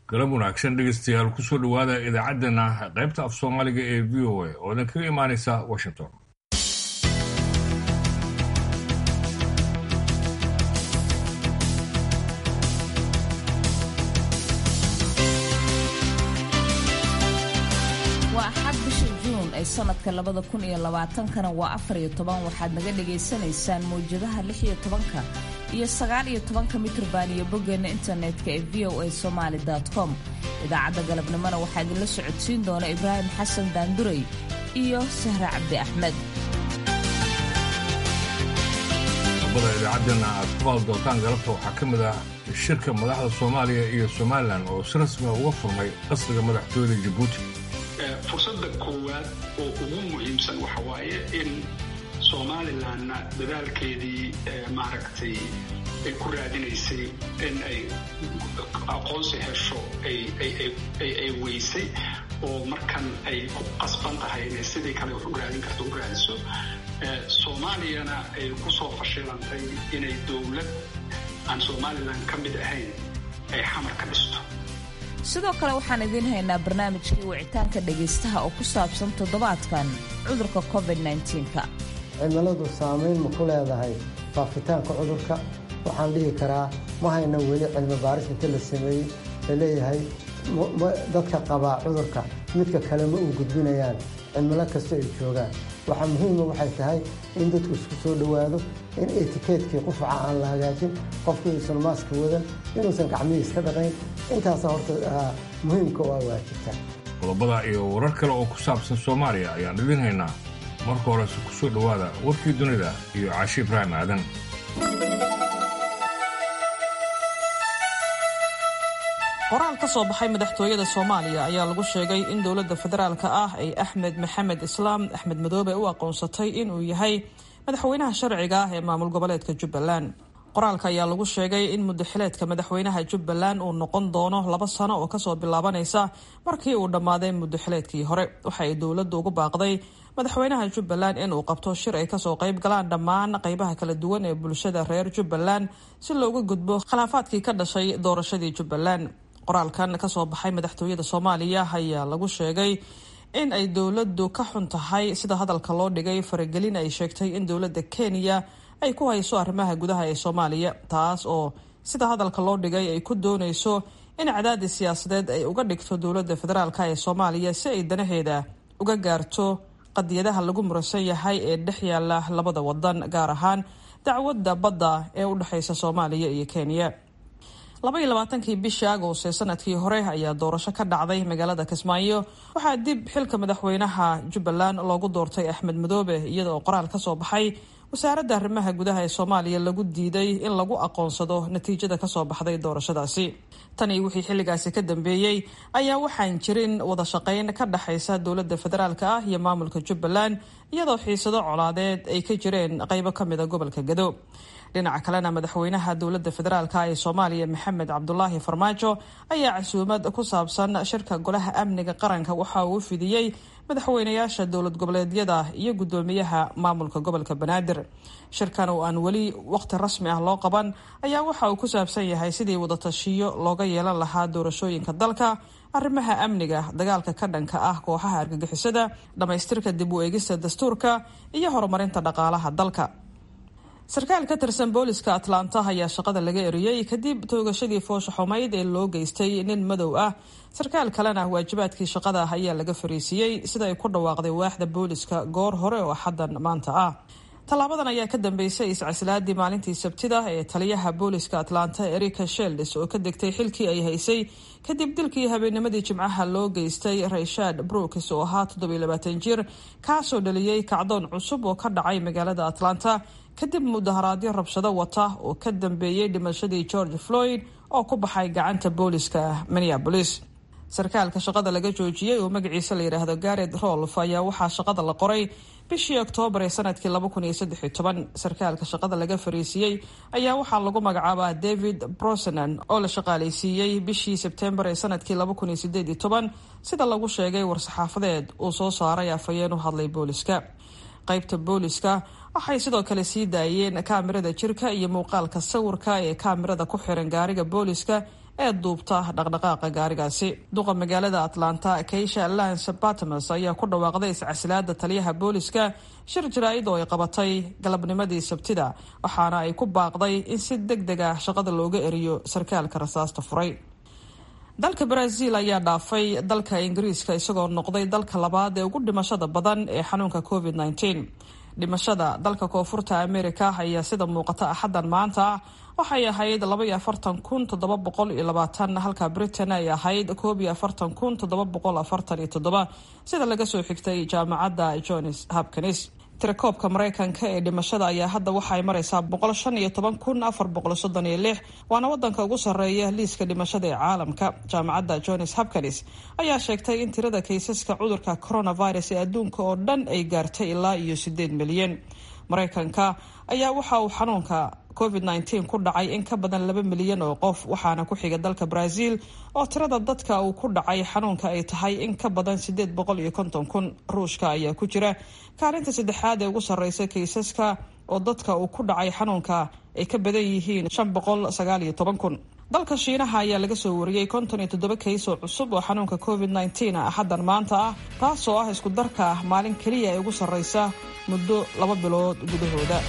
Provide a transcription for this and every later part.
galab wanaagsan dhegeystayaal kusoo dhowaada idaacaddeenna qaybta af soomaaliga ee v o a oo idin kaga imaanaysa washington waa axad bisha juun ee sanadka labada kun iyo labaatankana waa afar iyo toban waxaad naga dhagaysanaysaan mawjadaha lix iyo tobanka iyo sagaal iyo tobanka mitrban iyo boggeena internetka ee v o a somaali com idaacadda galabnimona waxaa idinla socodsiin doona ibraahim xasan daanduray iyo sahre cabdi axmed qodobada idaacaddeenna aad ku maal doontaan galabta waxaa ka mid ah shirka madaxda soomaaliya iyo somalilan oo si rasmiga uga furmay qasriga madaxtooyada jabuuti fursadda koowaad oo ugu muhiimsan waxa waaye in somalilanna dadaalkeedii maaragtay ay ku raadinaysay in ay aqoonsi hesho ay weysay oo markan ay ku qasban tahay inay sidii kale wax u raadin karto u raadiso soomaaliyana ay ku soo fashilantay inay dowlad aan somalilan ka mid ahayn ay xamar ka dhisto sidoo kale waxaan idiin haynaa barnaamijkii wicitaanka dhegaystaha oo ku saabsan toddobaadkan cudurka covid -9-ka cimiladu saamayn ma ku leedahay faafitaanka cudurka waxaan dhihi karaa ma hayna weli cilmi baaris inta la sameeyey la leeyahay dadka qabaa cudurka midka kale ma uu gudbinayaan cimilo kasta ay joogaan waxaa muhiima waxay tahay in dadku isku soo dhowaado in etikeetkii qufaca aan la hagaajin qofku inuusan maaska wadan inuusan gacmihii iska dhaqayn intaasa horta muhiimka waa waajibta qodobada iyo warar kale oo ku saabsan soomaaliya ayaan idiin haynaa marka horese ku soo dhowaada warkii dunida iyo caashi ibraahim aadan qoraal ka soo baxay madaxtooyada soomaaliya ayaa lagu sheegay in dowladda federaalka ah ay axmed maxamed islaam axmed madoobe u aqoonsatay inuu yahay madaxweynaha sharciga ah ee maamul goboleedka jubbaland qoraalka ayaa lagu sheegay in muddaxileedka madaxweynaha jubbaland uu noqon doono laba sano oo kasoo bilaabanaysa markii uu dhammaaday muddaxileedkii hore waxa ay dowladdu ugu baaqday madaxweynaha jubbaland inuu qabto shir ay kasoo qayb galaan dhammaan qaybaha kala duwan ee bulshada reer jubbaland si looga gudbo khilaafaadkii ka dhashay doorashadii jubbaland qoraalkan kasoo baxay madaxtooyada soomaaliya ayaa lagu sheegay in ay dowladdu ka xun tahay sida hadalka loo dhigay faragelin ay sheegtay in dowladda kenya ay ku hayso arrimaha gudaha ee soomaaliya taas oo sida hadalka loo dhigay ay ku doonayso in cadaadis siyaasadeed ay uga dhigto dowladda federaalk ee soomaaliya si ay danaheeda uga gaarto qadiyadaha lagu muransan yahay ee dhex yaala labada wadan gaar ahaan dacwadda badda ee u dhexeysa soomaaliya iyo kenya laba iyo labaatankii bishii agost ee sanadkii hore ayaa doorasho ka dhacday magaalada kismaayo waxaa dib xilka madaxweynaha jubbaland loogu doortay axmed madoobe iyada oo qoraal kasoo baxay wasaaradda arrimaha gudaha ee soomaaliya lagu diiday in lagu aqoonsado natiijada kasoo baxday doorashadaasi tan iyo wixii xilligaasi ka dambeeyey ayaa waxaan jirin wada shaqayn ka dhexaysa dowladda federaalk ah iyo maamulka jubbaland iyadoo xiisado colaadeed ay ka jireen qeybo kamida gobolka gado dhinaca kalena madaxweynaha dowladda federaalk ee soomaaliya maxamed cabdulaahi farmaajo ayaa casuumad ku saabsan shirka golaha amniga qaranka waxa uu fidiyey madaxweynayaasha dowlad goboleedyada iyo guddoomiyaha maamulka gobolka banaadir shirkan oo aan weli waqti rasmi ah loo qaban ayaa waxa uu ku saabsan yahay sidii wadatashiyo looga yeelan lahaa doorashooyinka dalka arrimaha amniga dagaalka ka dhanka ah kooxaha argagixisada dhammaystirka dib u eegista dastuurka iyo horumarinta dhaqaalaha dalka sarkaal ka tirsan booliska atlanta ayaa shaqada laga eriyey kadib toogashadii foosha xumayd ee loo geystay nin madow ah sarkaal kalena waajibaadkii shaqada ah ayaa laga fariisiiyey sida ay ku dhawaaqday waaxda booliska goor hore oo xaddan maanta ah tallaabadan ayaa ka dambeysay iscaslaadii maalintii sabtida ee taliyaha booliska atlanta erika shelds oo ka degtay xilkii ay haysay kadib dilkii habeennimadii jimcaha loo geystay rayshad brooks oo ahaa toddobiilabaatan jir kaasoo dhaliyey kacdoon cusub oo ka dhacay magaalada atlanta kadib mudaharaadyo rabshado wata oo ka dambeeyey dhimashadii george floyd oo ku baxay gacanta booliska minneabolis sarkaalka shaqada laga joojiyey oo magaciisa la yidhaahdo garet rolf ayaa waxaa shaqada la qoray bishii oktoobar ee sanadkii sarkaalka shaqada laga fariisiiyey ayaa waxaa lagu magacaabaa david brosenan oo la shaqaaleysiiyey bishii sebtembar ee sanadkii sida lagu sheegay war-saxaafadeed uu soo saaray afhayeen u hadlay booliska qaybta booliska waxay sidoo kale sii daayeen kaamirada jirka iyo muuqaalka sawirka ee kaamirada ku xiran gaariga booliska ee duubta dhaqdhaqaaqa gaarigaasi duqa magaalada atlanta kaysha lance batamas ayaa ku dhawaaqday iscasilaada taliyaha booliska shir jaraa'id oo ay qabatay galabnimadii sabtida waxaana ay ku baaqday in si deg deg ah shaqada looga eriyo sarkaalka rasaasta furay dalka brazil ayaa dhaafay dalka ingiriiska isagoo noqday dalka labaad ee ugu dhimashada badan ee xanuunka covid -19 dhimashada dalka koonfurta america ayaa sida muuqata axaddan maanta waxay ahayd labaiyo afartan kun toddoba boqol iyo labaatan halka britain ay ahayd koob iyo afartan kun toddoba boqol afartan iyo toddoba sida laga soo xigtay jaamacadda johns hopkins tirakoobka mareykanka ee dhimashada ayaa hadda waxaay mareysaa boqol shan iyo toban kun afar boqol soddon iyo lix waana wadanka ugu sarreeya liiska dhimashada ee caalamka jaamacadda johns hopkins ayaa sheegtay in tirada kaysaska cudurka coronavirus ee adduunka oo dhan ay gaartay ilaa iyo sideed milyan mareykanka ayaa waxa uu xanuunka covid -19 ku dhacay in ka badan laba milyan oo qof waxaana ku xiga dalka brazil oo tirada dadka uu ku dhacay xanuunka ay tahay in ka badan sideed boqol iyo konton kun ruushka ayaa ku jira kaalinta saddexaad ee ugu sarreysa kaysaska oo dadka uu ku dhacay xanuunka ay ka badan yihiin shan boqol sagaal iyo toban kun dalka shiinaha ayaa laga soo wariyey konton iyo toddoba kays oo cusub oo xanuunka covid -19 axaddan maanta ah taasoo ah isku darka ah maalin keliya ee ugu sarreysa muddo laba bilood gudahooda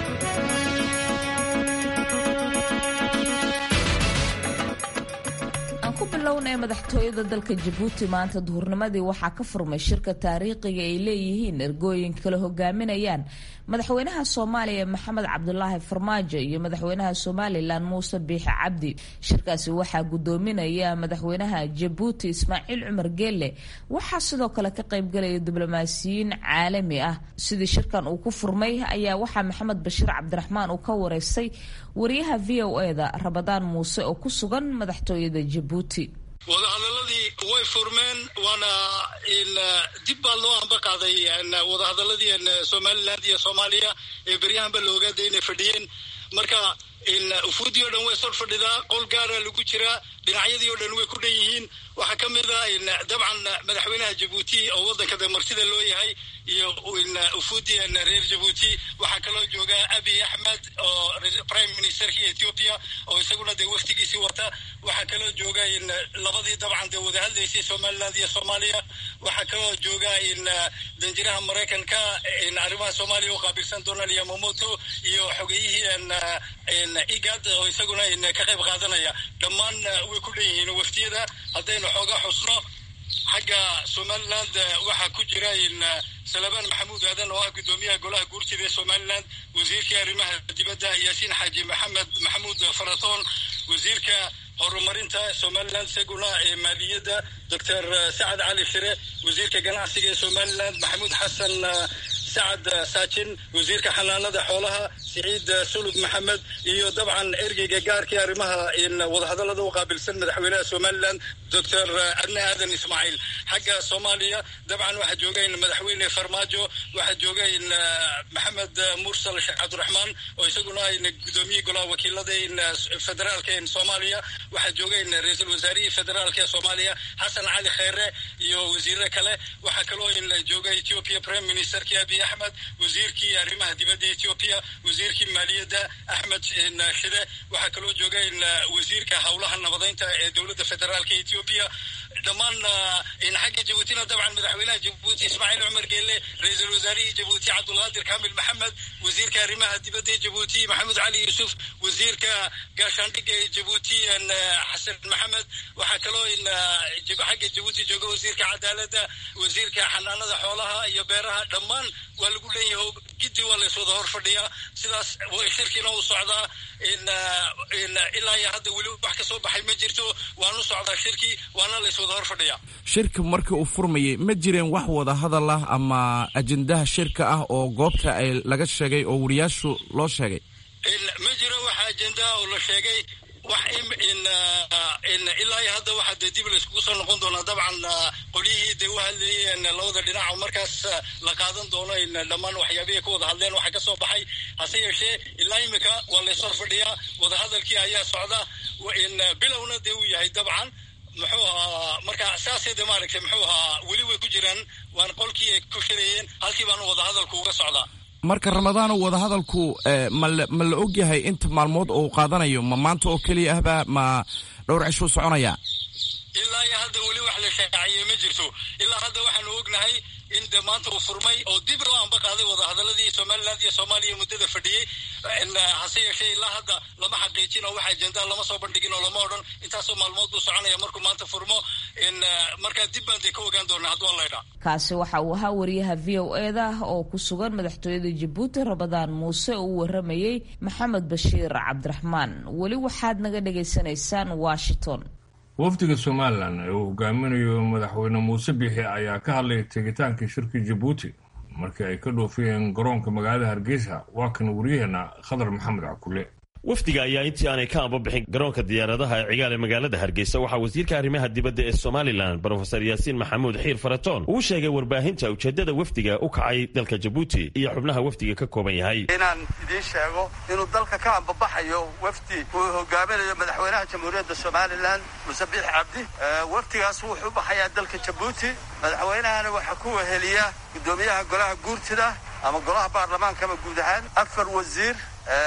ku bilownay madaxtooyada dalka jabuuti maanta duhurnimadii waxaa ka furmay shirka taariikhiga ay leeyihiin ergooyin kala hogaaminayaan madaxweynaha soomaaliya maxamed cabdulaahi farmaajo iyo madaxweynaha somalilan muuse biixi cabdi shirkaasi waxaa gudoominaya madaxweynaha jabuuti ismaaciil cumar geelle waxaa sidoo kale ka qaybgalaya diblomaasiyiin caalami ah sidii shirkan uu ku furmay ayaa waxaa maxamed bashiir cabdiraxmaan uu ka wareystay wariyaha v o eda rabadaan muuse oo ku sugan madaxtooyada jabuuti wadahadaladii way furmeen waana dib baa loo ambaqaaday wadahadaladii somaliland iyo soomaaliya ee beryahanba loogaada inay fadhiyeen marka ufuudii o dhan way sor fadhidaa qol gaara lagu jiraa dhinacyadii o dhan way ku dhan yihiin waxaa ka mid a dabcan madaxweynaha jabuuti oo waddanka de martida loo yahay iyo ufuudii reer jabuuti waxaa kaloo jooga abiy axmed oo prime ministerkii ethiopia oo isaguna dee waftigiisii wata waxaa kaloo jooga labadii dabcan dee wada hadlaysay somaliland iyo soomaaliya waxaa kaloo jooga danjiraha maraykanka arrimaha soomaaliya u qaabilsan donald yamamoto iyo xogeyihii igad oo isaguna ka qayb qaadanaya dhammaan way ku dhan yihiin waftiyada haddaynu xooga xusno xagga somaliland waxaa ku jira salabaan maxamuud aadan oo ah guddoomiyaha golaha guurtida ee somaliland wasiirkii arrimaha dibadda yaasiin xaaji maxamed maxamuud faratoon wasiirka horumarinta somaliland isaguna ee maaliyadda doctor sacad cali shire wasiirka ganacsiga ee somaliland maxamuud xasan sacad saajin wasiirka xanaanada xoolaha siciid sulub maxamed iyo dabcan ergeyga gaarkii arrimaha wadahadallada u qaabilsan madaxweynaha somaliland doctor adne aadan ismaaciil xagga soomaaliya dabcan waxaa jooga madaxweyne farmaajo waxaa jooga maxamed mursal sheekh cabdiraxmaan oo isaguna gudoomiyii golaha wakiilada federaalka soomaaliya waxaa jooga ra-iisul wasaarihii federaalka ee soomaaliya xasan cali kheyre iyo wasiire kale waxaa kaloo jooga ethiopia prime ministerkii abiy axmed wasiirkii arrimaha dibadda ethiopia wasiirkii maaliyadda axmed shide waxaa kaloo jooga wasiirka howlaha nabadeynta ee dowladda federaalka ethiopia dhammaan xagga jabuutina dabcan madaxweynaha jabuuti ismaaciil cumar geelle ra-iisul wasaarihii jabuuti cabdulqaadir kaamil maxamed wasiirka arrimaha dibadda ee jabuuti maxamed cali yuusuf wasiirka gaashaandhigga ee jabuuti xasan maxamed waxaa kaloo xagga jabuuti jooga wasiirka cadaaladda wasiirka xanaanada xoolaha iyo beeraha dhammaan waa lagu leeyahay giddi waa la iswada hor fadhiyaa sidaas shirkiina uu socdaa ilaa iyo hadda weli wax ka soo baxay ma jirto waanu socdaa shirkii waana la iswada hor fadhiyaa shirka markii uu furmayay ma jireen wax wada hadal ah ama ajendaha shirka ah oo goobta ay laga sheegay oo wariyaashu loo sheegay ma jiro wax ajendaha oo la sheegay wax ilaa iyo hadda waxaa dee dib layskugu soo noqon doonaa dabcan qolyihii dee u hadlayeen labada dhinac oo markaas la qaadan doono dhammaan waxyaabihii ka wada hadleen waxaa ka soo baxay hase yeeshee ilaa imika waa layshor fadhiyaa wadahadalkii ayaa socda bilowna dee uu yahay dabcan muxuu ahaa marka saasee de maaragtay muxuu ahaa weli way ku jiraan waan qolkii ay ku shirayeen halkii baanu wadahadalku uga socdaa marka ramadaano wadahadalku mala ma la og yahay inta maalmood oo uu qaadanayo ma maanta oo keliya ahba ma dhowr cishuu soconaya ilaa iyo hadda weli wax la shaaciyey ma jirto ilaa hadda waxaanu ognahay in de maanta uu furmay oo dib loo amba qaaday wadahadaladii somaliland iyo soomaaliya muddada fadhiyey hase yeeshee ilaa hadda lama xaqiijin oo wax ajendaa lama soo bandhigin oo lama odhan intaasoo maalmood buu soconaya markuu maanta furmo markaa dib baan dee ka ogaan doonaa hadduu allaydhaa kaasi waxa uu ahaa wariyaha v o eda oo ku sugan madaxtooyada jabuuti ramadaan muuse oo u waramayey maxamed bashiir cabdiraxmaan weli waxaad naga dhagaysanaysaan washington wafdiga somalilan ee uu hogaaminayo madaxweyne muuse biixi ayaa ka hadlay tegitaankii shirka jabuuti markii ay ka dhoofiyeen garoonka magaalada hargeysa waa kan waryaheena khadar maxamed cakule wafdiga ayaa intii aanay ka ambabixin garoonka diyaaradaha ee cigaal ee magaalada hargeysa waxaa wasiirka arrimaha dibadda ee somalilan brofesor yaasiin maxamuud xiir faratoon uu sheegay warbaahinta ujeeddada wafdiga u kacay dalka jabuuti iyo xubnaha wafdiga ka kooban yahay inaan idiin sheego inuu dalka ka ambabaxayo wafdi uu hogaaminayo madaxweynaha jamhuuriyadda somalilan muse biix cabdi wafdigaas wuxuu u baxayaa dalka jabuuti madaxweynahana waxaa ku weheliya guddoomiyaha golaha guurtida ama golaha baarlamaankaba guud ahaan afar wasiir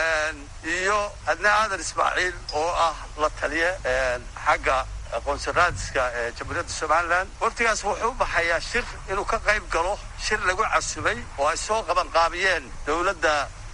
iyo adna aadan ismaaciil oo ah la taliye xagga qonsulaadiska ee jamhuuriyadda somalilan waftigaas wuxuu u baxayaa shir inuu ka qayb galo shir lagu casubay oo ay soo qabanqaabiyeen dowladda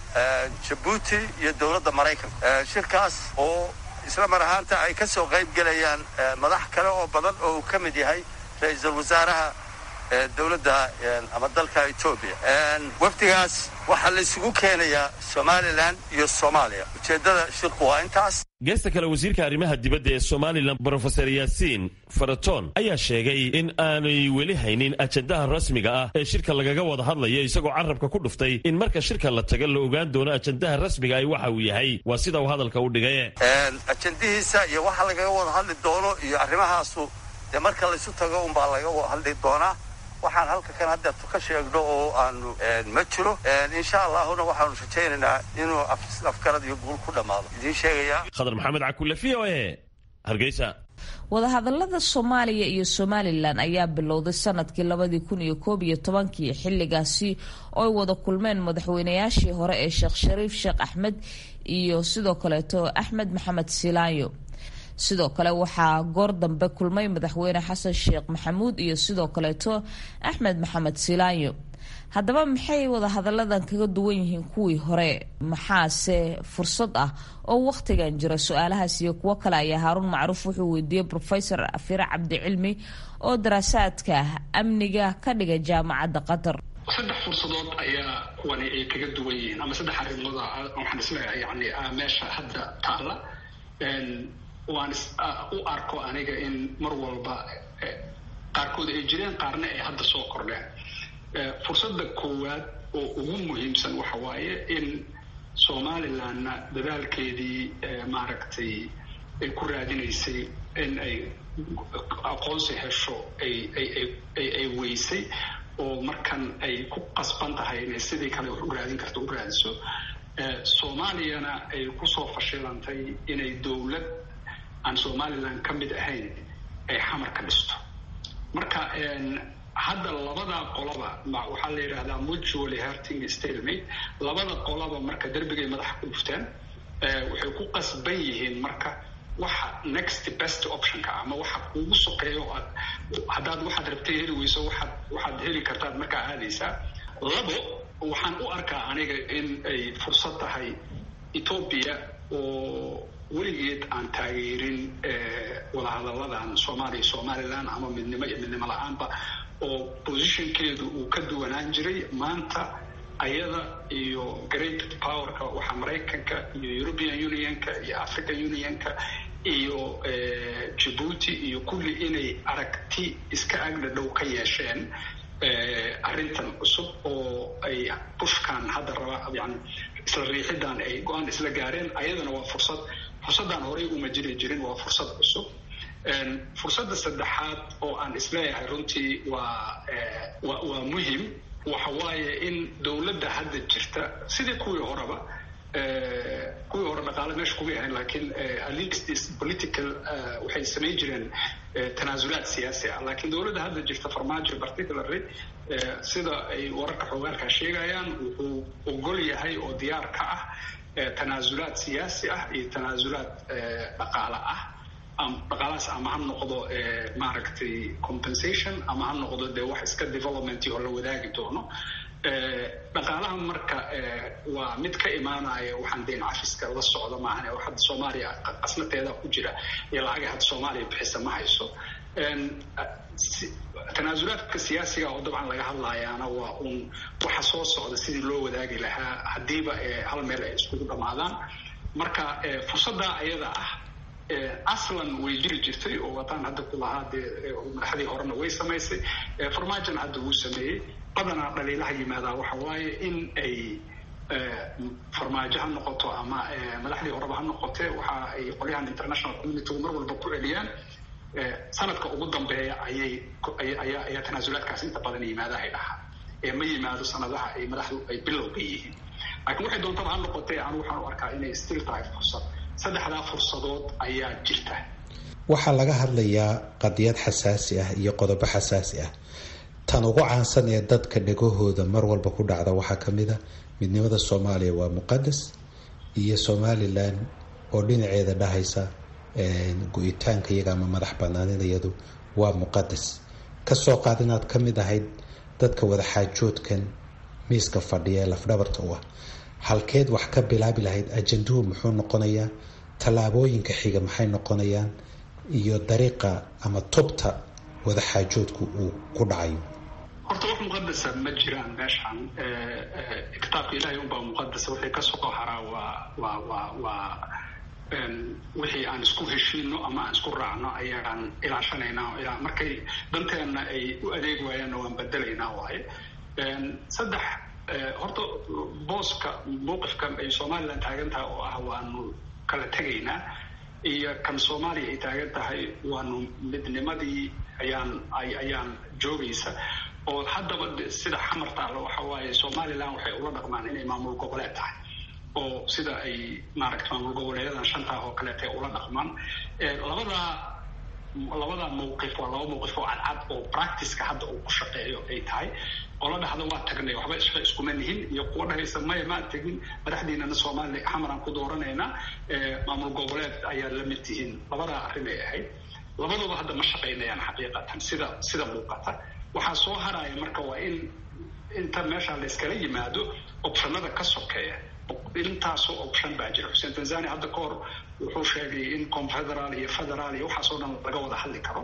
jabuuti iyo dowladda maraykanka shirkaas oo isla mar ahaanta ay ka soo qayb gelayaan madax kale oo badan oo uu ka mid yahay ra-iisul wasaaraha dowladda ama dalka etoobiya wafdigaas waxaa la isugu keenayaa somalilan iyo soomaaliya ujeeddada shirku waa intaas geesta kale wasiirka arrimaha dibadda ee somalilan brofesor yaasiin faratoon ayaa sheegay in aanay weli haynin ajendaha rasmiga ah ee shirka lagaga wada hadlayo isagoo carabka ku dhuftay in marka shirka la taga la ogaan doono ajendaha rasmiga ay waxa uu yahay waa sida uu hadalka u dhigay ajendihiisa iyo waxa lagaga wada hadli doono iyo arrimahaasu dee marka laysu tago unbaa laga hadli doonaa waxaan halka kan hadda ka sheegno oo aanu ma jiro insha allahuna waxaanu rajaynaynaa inuu afgarad iyo guul ku dhammaado idiin sheegaya khadar maxamed cakule v o e hargeysa wadahadalada soomaaliya iyo somalilan ayaa bilowday sanadkii labadii kun iyo koob iyo tobankii xilligaasi oo ay wada kulmeen madaxweynayaashii hore ee sheekh shariif sheekh axmed iyo sidoo kaleeto axmed maxamed silaayo sidoo kale waxaa goor dambe kulmay madaxweyne xasan sheekh maxamuud iyo sidoo kaleeto axmed maxamed silaayo haddaba maxay wadahadalladan kaga duwan yihiin kuwii hore maxaase fursad ah oo wakhtigan jira su-aalahaas iyo kuwo kale ayaa haaruun macruuf wuxuu weydiiyey rofesor afire cabdicilmi oo daraasaadka amniga ka dhiga jaamacadda qatar saddex fursadood ayaa kuwani ay kaga duwan yihiin ama saddex arrimood waxaan isleeyahay yani meesha hadda taalla waan u arko aniga in mar walba qaarkood ay jireen qaarna ay hadda soo kordheen fursadda koowaad oo ugu muhiimsan waxa waaye in somalilandna dadaalkeedii maaragtay ay ku raadinaysay in ay aqoonsi hesho ay ay ay weysay oo markan ay ku qasban tahay inay sidii kale wax u raadin karto u raadiso soomaaliyana ay kusoo fashilantay inay dowlad aan somalilan ka mid ahayn ay xamar ka dhisto marka hadda labada qolaba waxaa la yidhahdaa mutually hurting stalemate labada qolaba marka derbigay madaxa ku dhufteen waxay ku qasban yihiin marka waxa next best optionka ama waxa kuugu sokeeyo aad haddaad waxaad rabtay heli weyso waxaad waxaad heli kartaad markaa aadaysaa labo waxaan u arkaa aniga in ay fursad tahay ethoobia oo weligeed aan taageerin wadahadalladan soomaaliya somalilan ama midnimo iyo midnimo la-aanba oo positionkeedu uu ka duwanaan jiray maanta ayada iyo great powerka waxaa maraykanka iyo european unionka iyo african unionka iyo jabuuti iyo kulli inay aragti iska agdhadhow ka yeesheen arrintan cusub oo ay bushkan hadda raba yani isla riixidan ay go-aan isla gaareen ayadana waa fursad fursaddan horey uma jiri jirin waa fursad cusub fursadda saddexaad oo aan isleeyahay runtii waa waa muhim waxa waaye in dowladda hadda jirta sidii kuwii horeba kuwii hore dhaqaale meesha kuma ahayn laakiin at least political waxay samayn jireen tanaasulaad siyaasi ah laakiin dowladda hadda jirta farmaajo particularly sida ay wararka xoogaalkaa sheegayaan wuxuu ogol yahay oo diyaar ka ah tanaasulaad siyaasi ah iyo tanaasulaad dhaqaale ah dhaqaalahaas ama ha noqdo maaragtay compensation ama ha noqdo dee wax iska development oo la wadaagi doono dhaqaalaha marka waa mid ka imaanaya waxaan deyn cafiska la socda maahan oo hadda soomaaliya qasnateeda ku jira iyo lacagay hadda soomaaliya bixisa ma hayso tanaasulaadka siyaasiga oo dabcan laga hadlayaana waa uun waxa soo socda sidii loo wadaagi lahaa haddiiba hal meel ay iskugu dhammaadaan marka fursaddaa ayada ah aslan way jiri jirtay oo wataan hadda ku lahaa dee madaxdii horena way samaysay farmaajona hadda wuu sameeyey badanaa dhaliilaha yimaadaa waxa waaye in ay farmaajo ha noqoto ama madaxdii horeba ha noqote waxa ay qolyahan international communitygu mar walba ku celiyaan sanadka ugu dambeeya ayay ayaa tanaasulaadkaas inta badan yimaada ay dhahaa ee ma yimaado sanadaha ay madaxdu ay bilowga yihiin laakiin waxay doontaba ha noqotee anu waxaan u arkaa inay still tahay fursad saddexdaa fursadood ayaa jirta waxaa laga hadlayaa qadiyad xasaasi ah iyo qodobo xasaasi ah tan ugu caansan ee dadka dhegahooda mar walba ku dhacda waxaa ka mid a midnimada soomaaliya waa muqadas iyo somalilan oo dhinaceeda dhahaysa go-itaanka iyaga ama madax banaanidayadu waa muqadas kasoo qaad inaad ka mid ahayd dadka wadaxaajoodkan miiska fadhiya ee lafdhabarta u ah halkeed wax ka bilaabi lahayd ajanduhu muxuu noqonayaa tallaabooyinka xiga maxay noqonayaan iyo dariiqa ama tubta wadaxaajoodku uu ku dhacayo horta wax muqadasa ma jiraan meeshaan kitaabka ilaahay unbaa muqadasa wixii kasoo haraa waa waa waa waa wixii aan isku heshiino ama aan isku raacno ayaan ilaashanaynaa markay danteenna ay u adeeg waayaanna waan bedelaynaa waaye saddex horta booska mowqifka ay somalilan taagan tahay oo ah waanu kala tegaynaa iyo kan soomaaliya ay taagan tahay waanu midnimadii ayaan ayaan joogaysa oo haddaba sida xamarta alle waxa waaye somalilan waxay ula dhaqmaan inay maamul goboleed tahay oo sida ay maaragta maamul goboleedadan shantaa oo kaleeta ula dhaqmaan labadaa labada mawqif waa laba mawqif oo cadcad oo practiceka hadda uu ku shaqeeyo ay tahay qola dhahda waa tagnay waxba isha iskuma nihin iyo kuwa dhahaysa maya maa tegin madaxdiinana soomaaliya xamaraan ku dooranaynaa maamul goboleed ayaa la mid tihiin labadaa arrin ay ahayd labaduba hadda ma shaqaynayaan xaqiiqatan sida sida muuqata waxaa soo haraya marka waa in inta meesha la iskala yimaado optionada ka sokeeya intaasoo option baa jira xuseen tanzania hadda ka hor wuxuu sheegay in confederaal iyo federaal iyo waxaasoo dhan laga wada hadli karo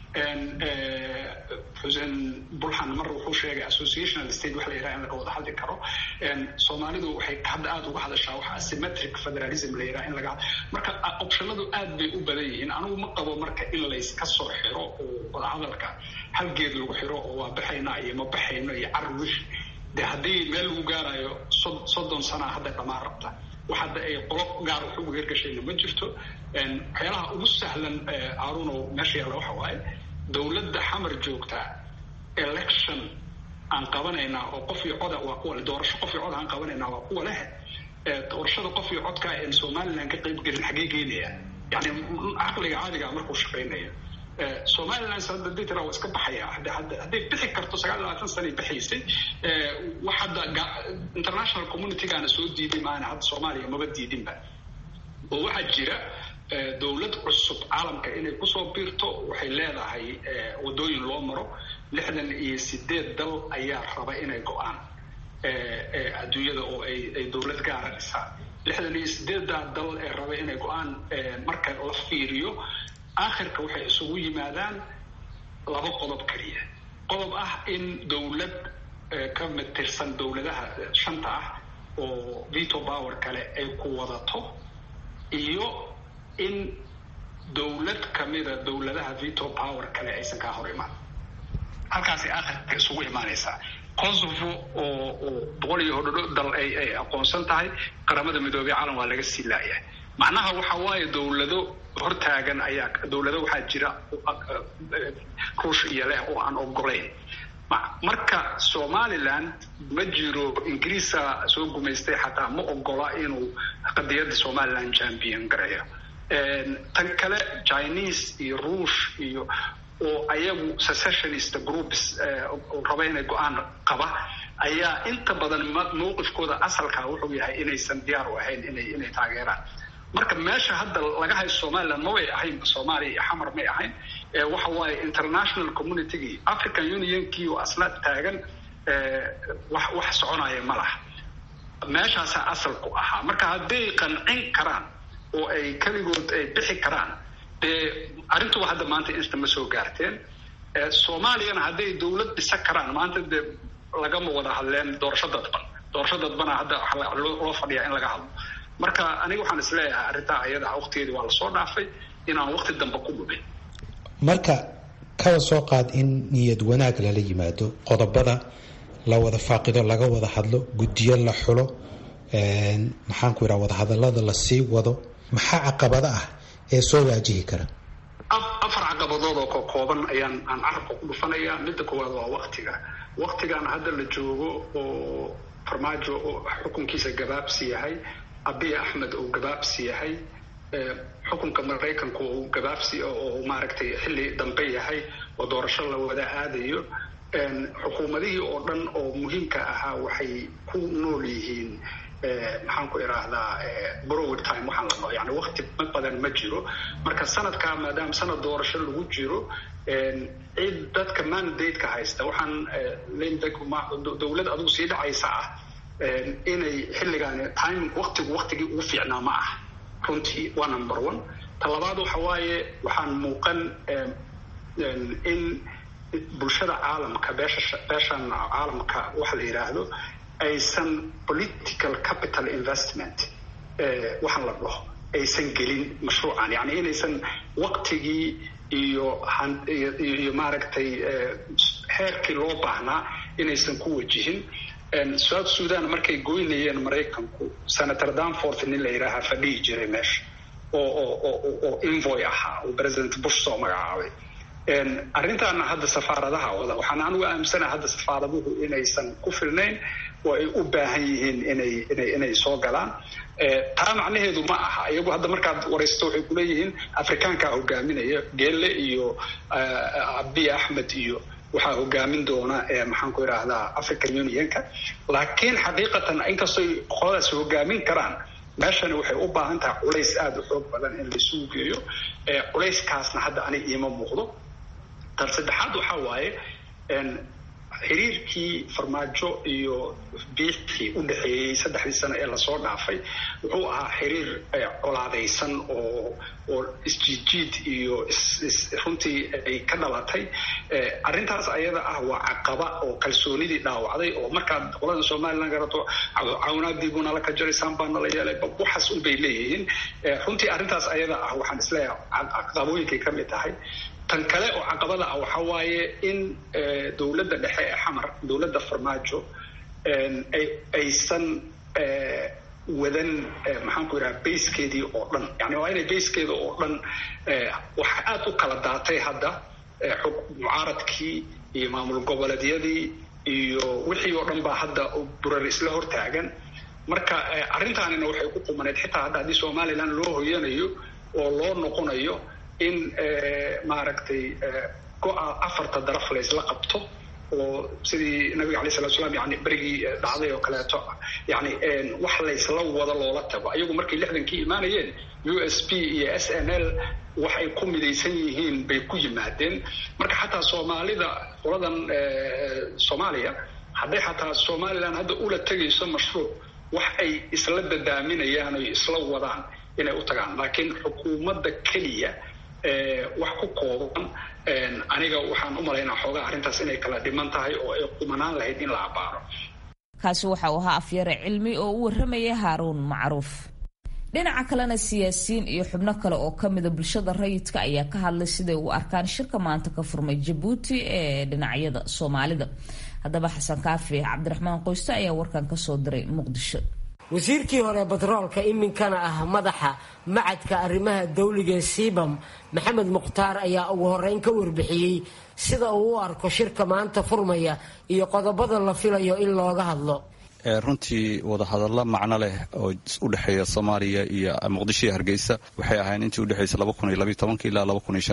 xuseen bulxan mar wuxuu sheegay associational state wax la yidhaha in laga wada hadli karo soomaalidu waxay hadda aada uga hadashaa waxa asymmetric federalism la yidhaha in laga marka optionadu aad bay u badan yihiin anigu ma qabo marka in layska soo xiro oo wadahadalka hal geed lagu xiro oo waa baxaynaa iyo ma baxayno iyo carwish de haddii meel lagu gaarayo soddon sanaa hadda dhamaan rabta wax hadda ay qolo gaar wax ugu hergashayna ma jirto waxyaalaha ugu sahlan aruno meesha yaalla waxa waaye dowladda xamar joogtaa election aan qabanaynaa oo qof iyo coda waa kuwa doorasho qof iyo cod aan qabanaynaa waa kuwa leh doorashada qof iyo codka en somaliland ka qayb gelin xagee geynaya yani caqliga caadiga markuu shaqaynaya somaliland sanada ditra waa iska baxaya hadday bixi karto sagaal labaatan sanay baxaysay wax hadda international communitygana soo diiday maana hadda soomaaliya maba diidinba oo waxaa jira dowlad cusub caalamka inay kusoo biirto waxay leedahay wadooyin loo maro lixdan iyo sideed dal ayaa raba inay go-aan adduunyada oo ay dowlad gaara dhisaan lixdan iyo sideeddaa dal ee raba inay go-aan marka la fiiriyo aakhirka waxay isugu yimaadaan laba qodob keliya qodob ah in dowlad ka mid tirsan dowladaha shanta ah oo veto power kale ay ku wadato iyo in dowlad kamida dowladaha veto power kale aysan kaa hor imaan halkaasay aakhirka isugu imaanaysaa kosovo oo oo boqol iyo hodhodho dal ay ay aqoonsan tahay qaramada midoobey caalam waa laga sii laayahay macnaha waxa waaye dowlado hortaagan ayaa dowlado waxaa jira ruush iyo leh oo aan ogolayn marka somaliland ma jiro ingiriisa soo gumaystay xataa ma ogola inuu qadiyadda somaliland champion gareeyo tan kale chinese iyo ruush iyo oo ayagu secessionist groups raba inay go-aan qaba ayaa inta badan mawqifkooda asalka wuxuu yahay inaysan diyaar u ahayn inay inay taageeraan marka meesha hadda laga hayo somaliland ma way ahayn soomaaliya iyo xamar may ahayn waxa waaye international communitygii african unionkii oo asna taagan wax wax soconaya ma laha meeshaasaa asalku ahaa marka hadday qancin karaan oo ay keligood ay bixi karaan dee arrintuba hadda maanta insta ma soo gaarteen soomaaliyana hadday dawlad dhisa karaan maanta dee lagama wada hadleen doorasho dadban doorasho dadbana hadda loo fadhiyaa in laga hadlo marka aniga waxaan isleeyahay arrintaa ayada waqtigeedii waa lasoo dhaafay inaan waqti dambe ku dhubin marka kaba soo qaad in niyad wanaag lala yimaado qodobada la wada faaqido laga wada hadlo guddiyo la xulo maxaanku yidhaha wadahadallada la sii wado maxaa caqabada ah ee soo waajihi kara afar caqabadood oo kokooban ayaan aan carabka ku dhufanayaa midda koowaad waa waktiga waktigan hadda la joogo oo farmaajo oo xukunkiisa gabaabsi yahay abiy axmed oo gabaabsi yahay xukunka maraykanku uu gabaabsi oo maaragtay xilli dambe yahay oo doorasho la wada aadayo xukuumadihii oo dhan oo muhiimka ahaa waxay ku nool yihiin maxaan ku idhaahdaa browd time waxaan la dhaho yani wakti badan ma jiro marka sanadkaa maadaama sanad doorasho lagu jiro cid dadka mandate-ka haysta waxaan dawlad adigu sii dhacaysa ah inay xilligaan timing waktigu waktigii ugu fiicnaa ma ah runtii waa number one ta labaad waxa waaye waxaan muuqan in bulshada caalamka beesha beeshan caalamka waxa la yidhaahdo aysan political capital investment waxaan la dhaho aysan gelin mashruucan yani inaysan waktigii iyo iyo maaragtay heerkii loo baahnaa inaysan ku wajihin south sudan markay goynayeen maraykanku senator danforth nin la yidhaahaa fadhihi jiray meesha oo oo oo envoy ahaa oo president bush soo magacaabay arrintaana hadda safaaradaha wada waxaan anugu aaminsanaha hadda safaaraduhu inaysan ku filnayn oo ay u baahan yihiin inay inay inay soo galaan taa macnaheedu ma aha iyagu hadda markaad waraysto waxay kuleeyihiin afrikaankaa hogaaminaya geelle iyo abiy axmed iyo waxaa hogaamin doona maxaan ku idhaahdaa african unionka laakiin xaqiiqatan inkastoy qoladaas hogaamin karaan meeshani waxay u baahan tahay culays aada u xoog badan in laisugu geeyo culayskaasna hadda aniga iima muuqdo tan saddexaad waxaa waaye xiriirkii farmaajo iyo biixii u dhexeeyey saddexdii sano ee lasoo dhaafay wuxuu ahaa xiriir colaadaysan oo oo isjiidjiid iyo runtii ay ka dhalatay arrintaas ayada ah waa caqaba oo kalsoonidii dhaawacday oo markaad qolada somalilan garato cawnaadiibuna la ka jaraysaan baa nala yeelay waxaas unbay leeyihiin runtii arrintaas ayada ah waxaan isleeyahay caqabooyinkay ka mid tahay tan kale oo caqabada ah waxaa waaye in dowladda dhexe ee xamar dowladda farmaajo aysan wadan maxaan ku yidhaha bayskeedii oo dhan yani waa inay bayskeeda oo dhan waxa aada u kala daatay hadda mucaaradkii iyo maamul goboleedyadii iyo wixii oo dhan baa hadda burar isla hortaagan marka arrintaanina waxay ku qumaneyd xitaa hadda haddii somalilan loo hoyanayo oo loo noqonayo in maaragtay go-a afarta daraf laysla qabto oo sidii nabiga alay salatu slam yani berigii dhacday oo kaleeto yani wax laysla wada loola tago ayagu markay lixdankii imaanayeen u s p iyo s n l waxay ku midaysan yihiin bay ku yimaadeen marka xataa soomaalida qoladan soomaaliya hadday xataa somalilan hadda ula tegayso mashruuc wax ay isla dadaaminayaan oy isla wadaan inay u tagaan laakiin xukuumadda keliya wax ku kooban aniga waxaan u malaynaa xoogaa arrintaas inay kala dhiman tahay oo ay qumanaan lahayd in la abaaro kaasi waxa uu ahaa afyare cilmi oo u warramaya haaruun macruuf dhinaca kalena siyaasiyiin iyo xubno kale oo ka mida bulshada rayidka ayaa ka hadlay siday u arkaan shirka maanta ka furmay jabuuti ee dhinacyada soomaalida haddaba xasan kaafi cabdiraxmaan qoyste ayaa warkan kasoo diray muqdisho wasiirkii hore batroolka iminkana ah madaxa macadka arrimaha dawliga ee siibam maxamed mukhtaar ayaa ugu horeyn ka warbixiyey sida uu u arko shirka maanta furmaya iyo qodobada la filayo in looga hadlo runtii wadahadallo macno leh oo u dhexeeya soomaaliya iyo muqdisho iyo hargeysa waxay ahayn intii udhexaysay ilaa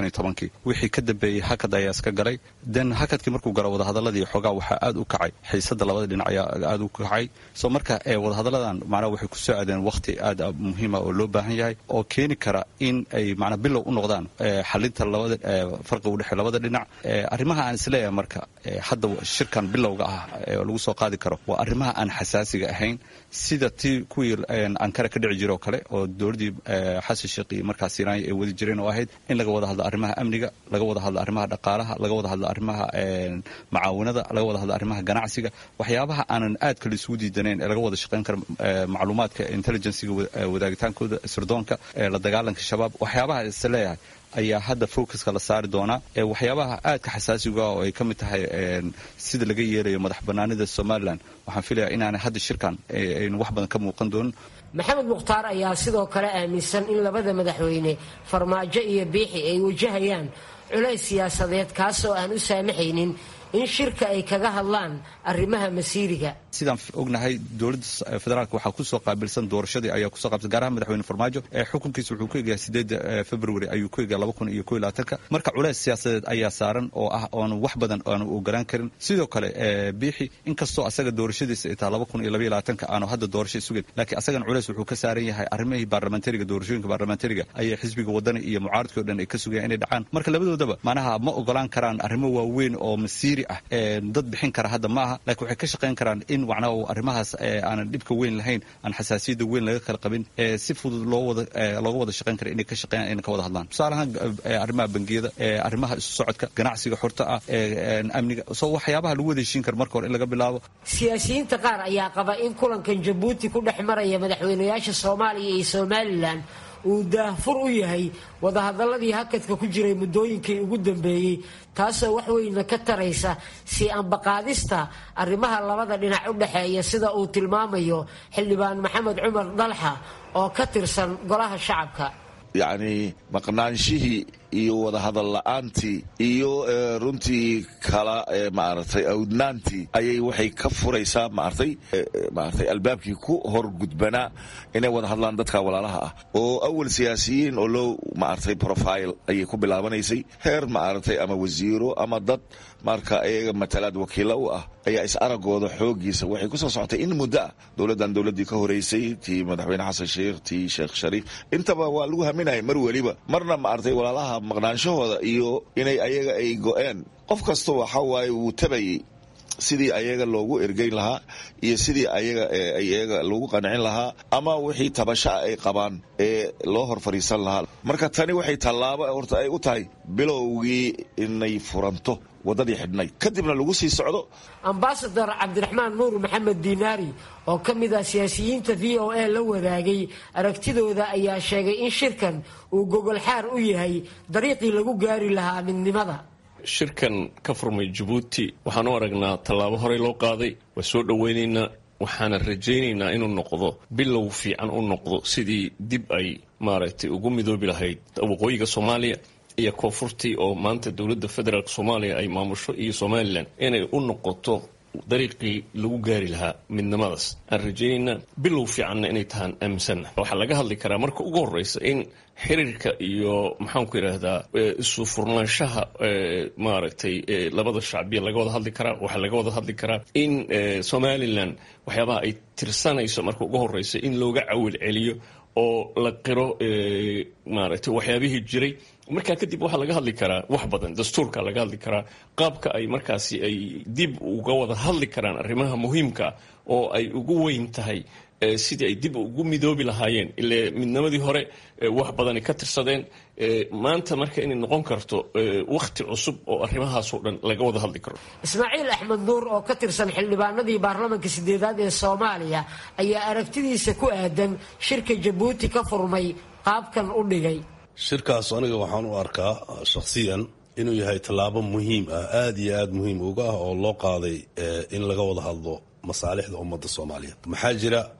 wixii ka dambeeyey hakad ayaa iska galay den hakadkii markuu galo wadahadaladii xoogaa waxaa aad u kacay xiisada labada dhinac ayaa aad u kacay so marka wadahadaladan macnaha waxay ku soo aadeen wakhti aad muhiima oo loo baahan yahay oo keeni kara in ay macnaa bilow u noqdaan xalinta labada farqi u dhexeeya labada dhinac arrimaha aan isleeyahay marka hadda shirkan bilowga ah oo lagu soo qaadi karo waa arrimaha aan xasaasiga ahayn sida tii kuwii ankara ka dhici jira oo kale oo dowladdii xasan sheekh iyo markaas sinaaya ay wadi jireen oo ahayd in laga wada hadlo arrimaha amniga laga wada hadlo arrimaha dhaqaalaha laga wada hadlo arrimaha macaawinada laga wada hadlo arrimaha ganacsiga waxyaabaha aanan aadka la isugu diidanayn ee laga wada shaqayn karo macluumaadka intelligenciga wadaagitaankooda sirdoonka la dagaalanka shabaab waxyaabaha is leeyahay ayaa hadda focuska la saari doonaa waxyaabaha aadka xasaasiga oo ay ka mid tahay sida laga yeelayo madax banaanida somalilan waxaan filayaa inaanay hadda shirkan aynu wax badan ka muuqan doonin maxamed mukhtaar ayaa sidoo kale aaminsan in labada madaxweyne farmaajo iyo biixi ay wajahayaan culays siyaasadeed kaasoo aan u saamaxaynin in shirka ay kaga hadlaan arrimaha masiiriga sidaan ognahay dowladda federaalk waxaa kusoo qaabilsan doorashadii ayaa kusoo qaabsan gaar ahaan madaxweyne farmaajo ee xukunkiisa wuxuu ku egayaa sideeda february ayuu ku egaa laba kun iyo ko iyo labaatanka marka culays siyaasadeed ayaa saaran oo ah oonu wax badan aanu ogolaan karin sidoo kale biixi inkastoo asaga doorashadiisa ay taha laba kun iyo labaiyo labaatanka aanu hadda doorasha sugen laakiin asagan culays wuxuu ka saaran yahay arrimihii baarlamentariga doorashooyinka baarlamentariga ayay xisbiga wadani iyo mucaaradkii o dhan ay ka sugayaan inay dhacaan marka labadoodaba macnaha ma ogolaan karaan arrimo waaweyn oo masiiri ah dad bixin kara hadda ma aha lakiin waxay ka shaqayn karaan in macnaha arrimahaas aanan dhibka weyn lahayn aan xasaasiyadda weyn laga kala qabin si fudud loo wada looga wada shaqayn kara inay ka shaqeeyaan inay ka wada hadlaan tusaale ahaan arrimaha bangiyada arrimaha isu socodka ganacsiga xorta ah amniga so waxyaabaha lagu wada heshiin kara marka hore in laga bilaabo siyaasiyiinta qaar ayaa qaba in kulankan jabuuti ku dhex maraya madaxweynayaasha soomaaliya iyo somalilan uu daahfur u yahay wadahadaladii hakadka ku jiray muddooyinkii ugu dambeeyey taasoo wax weyna ka taraysa sii ambaqaadista arrimaha labada dhinac u dhexeeya sida uu tilmaamayo xildhibaan maxamed cumar dalxa oo ka tirsan golaha shacabka yacni maqnaanshihii iyo wadahadal la-aantii iyo runtii kala maaragtay awdnaantii ayay waxay ka furaysaa maartay maartay albaabkii ku hor gudbanaa inay wada hadlaan dadka walaalaha ah oo awal siyaasiyiin oo loo maartay profile ayay ku bilaabanaysay heer maaragtay ama wasiiro ama dad marka iyaga matalaad wakiilo u ah ayaa is aragooda xoogiisa waxay ku soo socotay in muddo ah dowladdan dowladdii ka horeysay tii madaxweyne xasan sheikh tii sheekh shariif intaba waa lagu haminaya mar weliba marna maartay walaalaha maqnaanshahooda iyo inay ayaga ay go-een qof kasta waxa waaye wuu tabayay sidii ayaga loogu ergeyn lahaa iyo sidii ayaga ayaga loogu qancin lahaa ama wixii tabashaa ay qabaan ee loo hor fadhiisan lahaa marka tani waxay tallaabo horta ay u tahay bilowgii inay furanto waddadii xidhnayd kadibna lagu sii socdo ambasador cabdiraxmaan nuur maxamed diinaari oo ka mid ah siyaasiyiinta v o a la wadaagay aragtidooda ayaa sheegay in shirkan uu gogolxaar u yahay dariiqii lagu gaari lahaa midnimada shirkan ka furmay jabuuti waxaan u aragnaa tallaabo horey loo qaaday waa soo dhoweynaynaa waxaana rajaynaynaa inuu noqdo bilow fiican u noqdo sidii dib ay maaragtay ugu midoobi lahayd waqooyiga soomaaliya iyo koonfurtii oo maanta dowladda federaalk soomaaliya ay maamusho iyo somalilan inay u noqoto dariiqii lagu gaari lahaa midnimadaas aan rajaynaynaa bilow fiicanna inay tahaan aaminsanna waxaa laga hadli karaa marka ugu horreysa in xiriirka iyo maxaanku yidhaahdaa isu furnaanshaha maaragtay labada shacbiya laga wada hadli karaa waxaa laga wada hadli karaa in somalilan waxyaabaha ay tirsanayso marka ugu horreysa in looga cawil celiyo oo la qiro maaragtay waxyaabihii jiray markaa kadib waxaa laga hadli karaa wax badan dastuurka laga hadli karaa qaabka ay markaasi ay dib uga wada hadli karaan arrimaha muhiimka oo ay ugu weyn tahay sidii ay dib ugu midoobi lahaayeen ile midnimadii hore wax badani ka tirsadeen maanta marka inay noqon karto wakhti cusub oo arrimahaasoo dhan laga wada hadli karo ismaaciil axmed nuur oo ka tirsan xildhibaanadii baarlamanka sideedaad ee soomaaliya ayaa aragtidiisa ku aadan shirka jabuuti ka furmay qaabkan u dhigay shirkaas aniga waxaan u arkaa shakhsiyan inuu yahay tallaabo muhiim ah aada iyo aada muhiim uga ah oo loo qaaday in laga wada hadlo masaalixda ummadda soomaaliyeed maxaa jira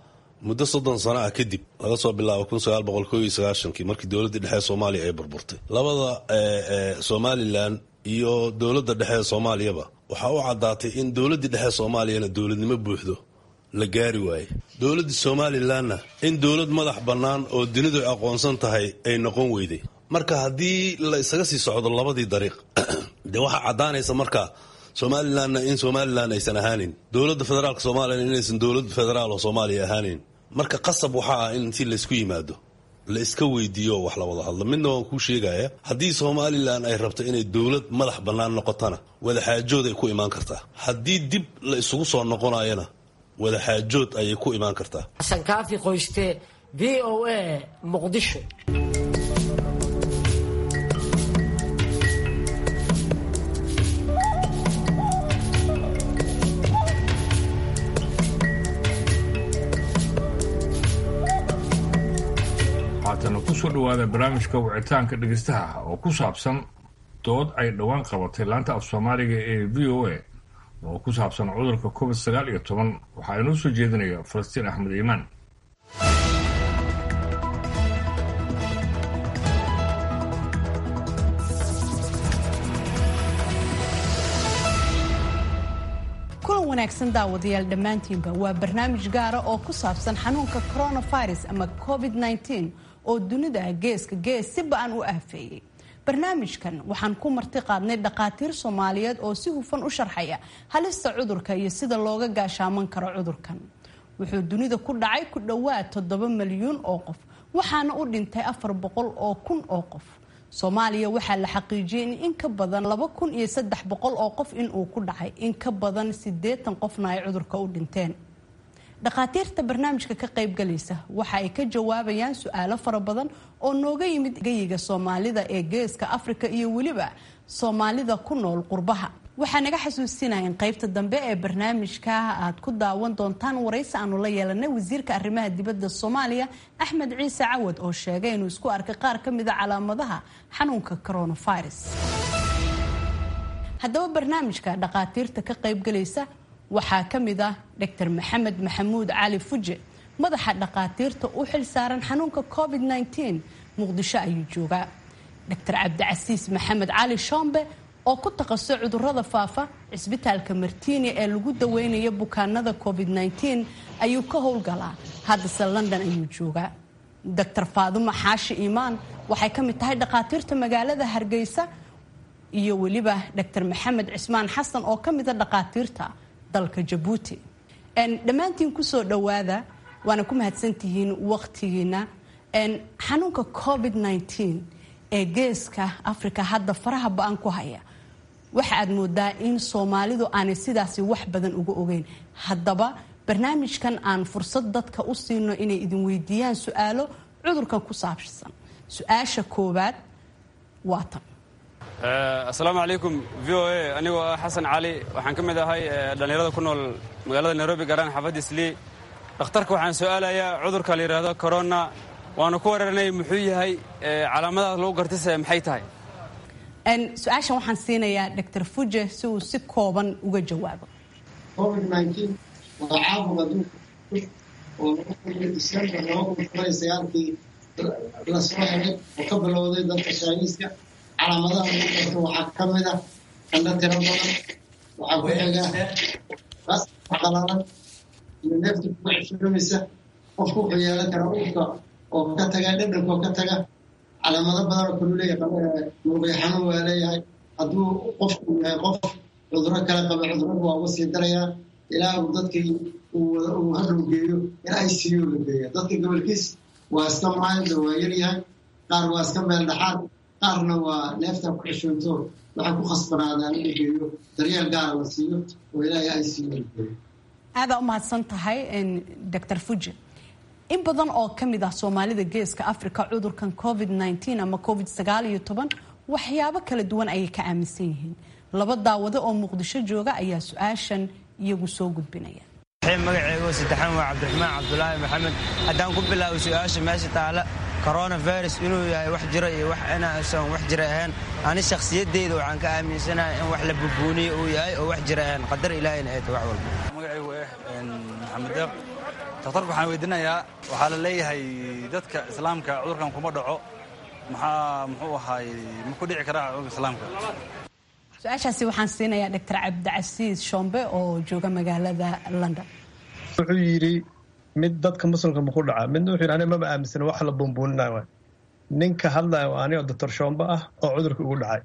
muddo soddon sano ah kadib laga soo bilaabo kun sagaal boqol koo iyo sagaashankii markii dowladdii dhexe ee soomaaliya ay burburtay labada somalilan iyo dowladda dhexe ee soomaaliyaba waxaa u caddaatay in dowladdii dhexe ee soomaaliyana dowladnimo buuxdo la gaari waaye dowladda somalilanna in dowlad madax bannaan oo dunidu ay aqoonsan tahay ay noqon weyday marka haddii la isaga sii socdo labadii dariiq dee waxaa caddaanaysa marka somalilanna in somalilan aysan ahaanin dowladda federaalka soomaaliyana inaysan dowlad federaal oo soomaaliya ahaanin marka qasab waxaa ah in intii laysku yimaado la iska weydiiyo wax la wada hadlo midna waan kuu sheegaya haddii somalilan ay rabto inay dowlad madax bannaan noqotona wadaxaajood ay ku imaan kartaa haddii dib la isugu soo noqonayana wadaxaajood ayay ku imaan kartaa xasan kaafi qoyste v o a muqdisho haatana kusoo dhawaada barnaamijka wicitaanka dhegeystaha oo ku saabsan dood ay dhowaan qabatay laanta af soomaaliga ee v o a oo ku saabsan cudurka covid sagaal iyo toban waxaa inoo soo jeedinaya falastiin axmed iimaan kulan wanaagsan daawadayaal dhammaantiinba waa barnaamij gaara oo ku saabsan xanuunka coronavirus ama covid-19 oo dunida geeska gees si ba-an u aafeeyey barnaamijkan waxaan ku marti qaadnay dhakhaatiir soomaaliyeed oo si hufan u sharxaya halista cudurka iyo sida looga gaashaaman karo cudurkan wuxuu dunida ku dhacay ku dhowaad toddoba milyuun oo qof waxaana u dhintay afar boqol oo kun oo qof soomaaliya waxaa la xaqiijiyey in in ka badan laba kun iyo saddex boqol oo qof inuu ku dhacay in ka badan siddeetan qofna ay cudurka u dhinteen dhakhaatiirta barnaamijka ka qaybgalaysa waxa ay ka jawaabayaan su-aalo fara badan oo nooga yimid geyiga soomaalida ee geeska afrika iyo weliba soomaalida ku nool qurbaha waxaa naga xasuusinaya in qaybta dambe ee barnaamijka aad ku daawan doontaan waraysi aanu la yeelanay wasiirka arrimaha dibadda soomaaliya axmed ciise cawad oo sheegay inuu isku arkay qaar ka mida calaamadaha xanuunka coronavirus haddaba barnaamijka dhakhaatiirta ka qaybgalaysa waxaa ka mid ah dr maxamed maxamuud cali fuje madaxa dhakhaatiirta u xil saaran xanuunka covid-19 muqdisho ayuu joogaa dr cabdicasiis maxamed cali shombe oo ku takhasusay cudurada faafa cisbitaalka martiini ee lagu daweynayo bukaanada covid-19 ayuu ka howlgalaa haddase london ayuu joogaa dr faadumo xaashi iimaan waxay ka mid tahay dhakhaatiirta magaalada hargeysa iyo weliba dr maxamed cismaan xasan oo ka mida dhakhaatiirta dalka jabuuti dhammaantiin kusoo dhowaada waana ku mahadsantihiin waqtigiina xanuunka covid-19 ee geeska africa hadda faraha ba-an ku haya waxa aad moodaa in soomaalidu aanay sidaasi wax badan uga ogeyn haddaba barnaamijkan aan fursad dadka u siino inay idin weydiiyaan su-aalo cudurkan ku saabsan su-aasha koowaad waa tan asalaamu calaykum v o a anigoo ah xasan cali waxaan ka mid ahay dhallinyarada ku nool magaalada nairobi gaaraan xaafadda islii dhakhtarka waxaan su-aalayaa cudurka la yidhaahdo corona waanu ku weeraranay muxuu yahay calaamadaas lagu gartise maxay tahay su-aashan waxaan siinayaa dr fuje si uu si kooban uga jawaabo covid-19 waa caabuq adduunka oo disembar laba kun toban iyo sagaalkii lasoo helay oo ka bilowday dalka shaaniiska calaamadaha lagu garto waxaa ka mid ah qandho tiro badan waxaa ku xiga ras qalalan iyo neefta kuga ceshoomaysa qofku wuxuu yeelan karaa urka oo ka taga dhadhanka oo ka taga calaamado badan oo kalu leeyahay muruqyo xanuun waa leeyahay hadduu qofku yahay qof cuduro kale qaba cuduradu waa uga sii darayaa ilaa uu dadkii uu hadhow geeyo in i c u la geeya dadka gobolkiis waa iska maayda waa yaryahay qaar waa iska meel dhaxaad qaarna waa neefta ku xishoonto waxay ku khasbanaadaan in la geeyo daryeel gaara la siiyo oo ilaahay i c u la geeyo aadaa u mahadsan tahay dr fuje in badan oo ka mid ah soomaalida geeska africa cudurkan covid-19 ama covid sagaal iyo toban waxyaabo kala duwan ayay ka aaminsan yihiin laba daawado oo muqdisho jooga ayaa su-aashan iyagu soo gudbinaya magaceego saddexaan waa cabdiraxmaan cabdulaahi maxamed haddaan ku bilaabo su-aasha meesha taala coronavirus inuu yahay wax jiro iyo wax inaasan wax jira ahayn ani shakhsiyadeyda waxaan ka aaminsanahay in wax la bubuuniyo uu yahay oo wax jira ahayn qadar ilaahayna ay tahay wax walba magacaygu eh maxamed deeq dakhtarku waxaan weydiinayaa waxaa la leeyahay dadka islaamka cudurkan kuma dhaco maxaa muxuu ahaay ma ku dhici karaa cudurka islaamka su-aashaasi waxaan siinayaa doctor cabdicasiis shombe oo jooga magaalada london wuxuu yidhi mid dadka muslimka ma ku dhaca midna wuxuu yidhi aniga maba aaminsana wax la buunbuuninayo waay ninka hadlaya waa anigoo doctor shombe ah oo cudurka ugu dhacay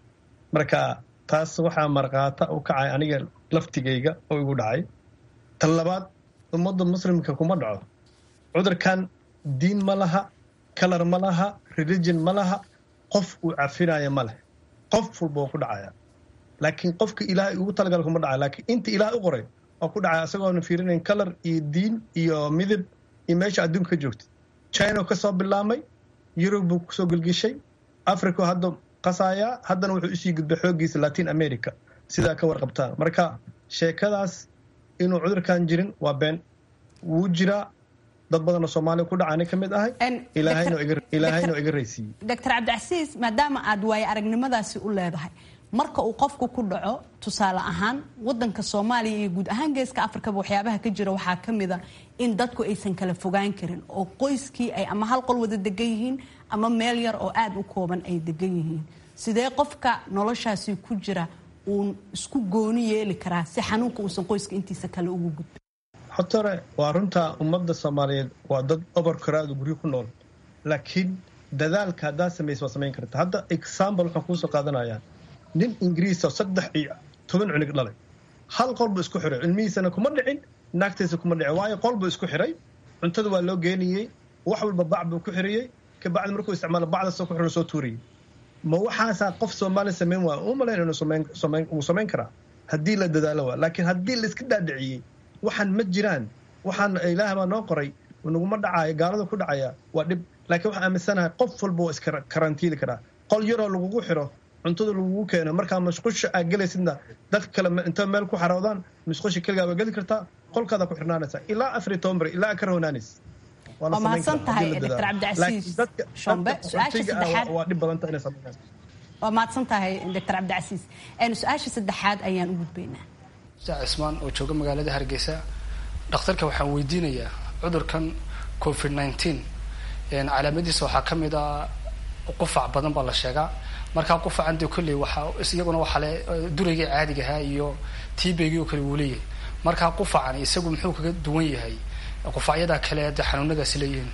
marka taas waxaa markhaata u kacay aniga laftigayga oo igu dhacay tan labaad ummadda muslimka kuma dhaco cudurkan diin ma laha kalar ma laha religion ma laha qof uu cafinaya ma leh qof walba oo ku dhacaya laakiin qofka ilaahay ugu talagal kuma dhacaya laakiin inta ilaahay u qoray oo ku dhacaya isagoona fiirinayn kalar iyo diin iyo midab iyo meesha adduunka ka joogta china ka soo bilaamay yurub buu kusoo gelgeshay africa hadda qasaaya haddana wuxuu usii gudbay xooggiisa latin america sidaa ka warqabtaan marka sheekadaas inuu cudurkan jirin waa been wuu jiraa dad badanoo soomaaliya ku dhacaani ka mid ahay ilaahayna iga raysiiyey doctor cabdicasiis maadaama aad waaye aragnimadaasi u leedahay marka uu qofku ku dhaco tusaale ahaan wadanka soomaaliya iyo guud ahaan geeska afrikaba waxyaabaha ka jira waxaa ka mida in dadku aysan kala fogaan karin oo qoyskii ay ama hal qol wada degan yihiin ama meel yar oo aada u kooban ay degan yihiin sidee qofka noloshaasi ku jira uu isku gooni yeeli karaa si xanuunka uusan qoyska intiisa kale ugu gudbin xotore waa runtaa ummadda soomaaliyeed waa dad oborkaraadu guryo ku nool laakiin dadaalka haddaad samaysa waa samayn karta hadda example waxaan kuusoo qaadanayaa nin ingiriisa saddex iyo toban cunig dhalay hal qol buu isku xiray cilmihiisana kuma dhicin naagtiisa kuma dhicin waayo qol buu isku xiray cuntada waa loo geenayey wax walba bac buu ku xiriyey kabacdi markuu isticmaalo bacdaasoo ku xiro soo tuuriyey ma waxaasaa qof soomaali samayn waaya u malayn inuu uu samayn karaa haddii la dadaalo waa laakiin haddii la iska dhaadhiciyey waxaan ma jiraan waxaan ilaah baa noo qoray naguma dhacayo gaalada ku dhacaya waa dhib laakiin waxaan aaminsanahay qof walba waa iska karantiili karaa qol yaroo lagugu xiro cuntada lagugu keeno markaa mashqusha aad gelaysidna dadka kale inta meel ku xaroodaan mashqusha keligaa waa geli kartaa qolkaada ku xirnaanaysaa ilaa afar iyo toban beri ilaa ka rahonaanays waa mahadsan tahay doctor cabdicasiis shombe su-aasha saddexaad waa dhib badanta inay samaynayso waa mahadsan tahay doctor cabdicasiis su-aasha saddexaad ayaan u gudbaynaa sac cismaan oo jooga magaalada hargeysa dhakhtarka waxaan weydiinayaa cudurkan covid nineteen calaamadiisa waxaa ka mid ah qufac badan baa la sheegaa markaa qufacan dee kolley waxaa iyaguna waxaa le duraygii caadiga ahaa iyo tiibaygii oo kale wuu leeyahay markaa qufacan isagu muxuu kaga duwan yahay qufacyada kale de xanuunadaasi leeyihiin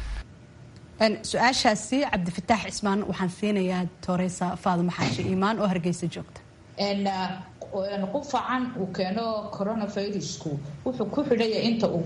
su-aashaasi cabdifataax cismaan waxaan siinayaa toreysa faaduma xaashi iimaan oo hargeysa joogta qufacan uu keeno coronavirusku wuxuu ku xidhaya inta uu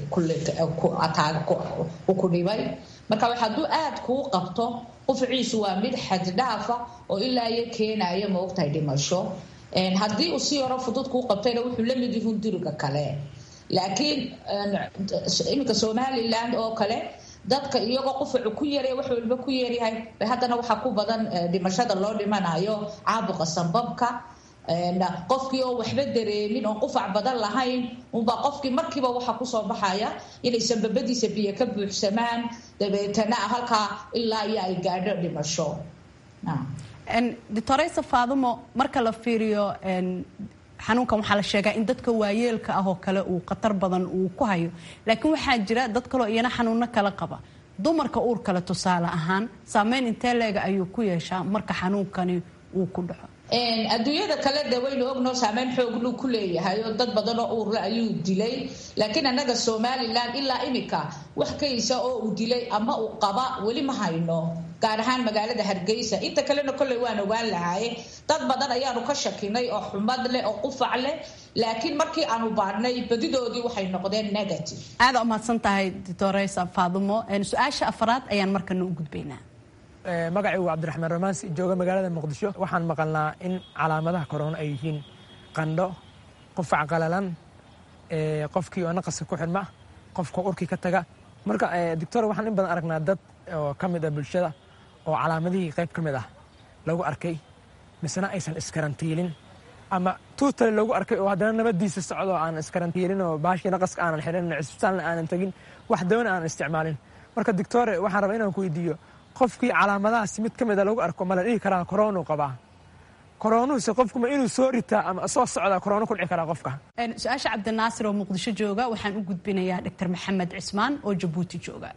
ku dhibay marka hadduu aada kuu qabto qufaciisu waa mid xaddhaafa oo ilaa iyo keenaya maogtahay dhimasho haddii uu si yaro fudud kuu qabtayna wuxuu la mid yihun duriga kale laakiin iminka somaliland oo kale dadka iyagoo qufacu ku yaray wax walba ku yaryahay haddana waxaa ku badan dhimashada loo dhimanayo caabuqa sambabka qofkii oo waxba dareemin oon qufac badan lahayn unbaa qofkii markiiba waxaa kusoo baxaya inay sambabadiisa biyo ka buuxsamaan dabeetana halkaa ilaa iyo ay gaadho dhimasho doctoreysa faadumo marka la fiiriyo xanuunkan waxaa la sheegaa in dadka waayeelka ah oo kale uu khatar badan uu ku hayo laakiin waxaa jira dad kaleo iyana xanuuno kala qaba dumarka uur kale tusaale ahaan saameyn intee leega ayuu ku yeeshaa marka xanuunkani uu ku dhaco adduunyada kale de waynu ogno saameyn xoogluu ku leeyahay oo dad badan oo uurle ayuu dilay laakiin annaga somalilan ilaa imika wax kaysa oo uu dilay ama uu qaba weli ma hayno gaar ahaan magaalada hargeysa inta kalena kolley waan ogaan lahaaye dad badan ayaanu ka shakinay oo xumad leh oo qufac leh laakiin markii aanu baadhnay badidoodii waxay noqdeen negative aada umahadsan tahay doctoreysa faadumo su-aasha afaraad ayaan markana u gudbaynaa magacaygu cabdiraxmaan romaansi jooga magaalada muqdisho waxaan maqalnaa in calaamadaha korona ay yihiin qandho qufac qalalan qofkii oo naqaska ku xidhma qofka urkii ka taga marka doctor waxaan in badan aragnaa dad oo ka mid ah bulshada oo calaamadihii qayb ka mid ah lagu arkay misena aysan iskarantiilin ama tuutale lagu arkay oo haddana nabadiisa socdo aan iskarantiilin oo baashii naqaska aanan xidhin cisbitaalna aanan tegin wax dawna aanan isticmaalin marka doctore waxaan rabaa inaan ku weydiiyo qofkii calaamadahaas mid ka mida lagu arko ma la dhihi karaa koronu qabaa koroonuhuse qofkuma inuu soo ritaa ama soo socdaa koroono ku dhici karaa qofka su-aasha cabdinaasir oo muqdisho jooga waxaan u gudbinayaa doctor maxamed cismaan oo jabuuti jooga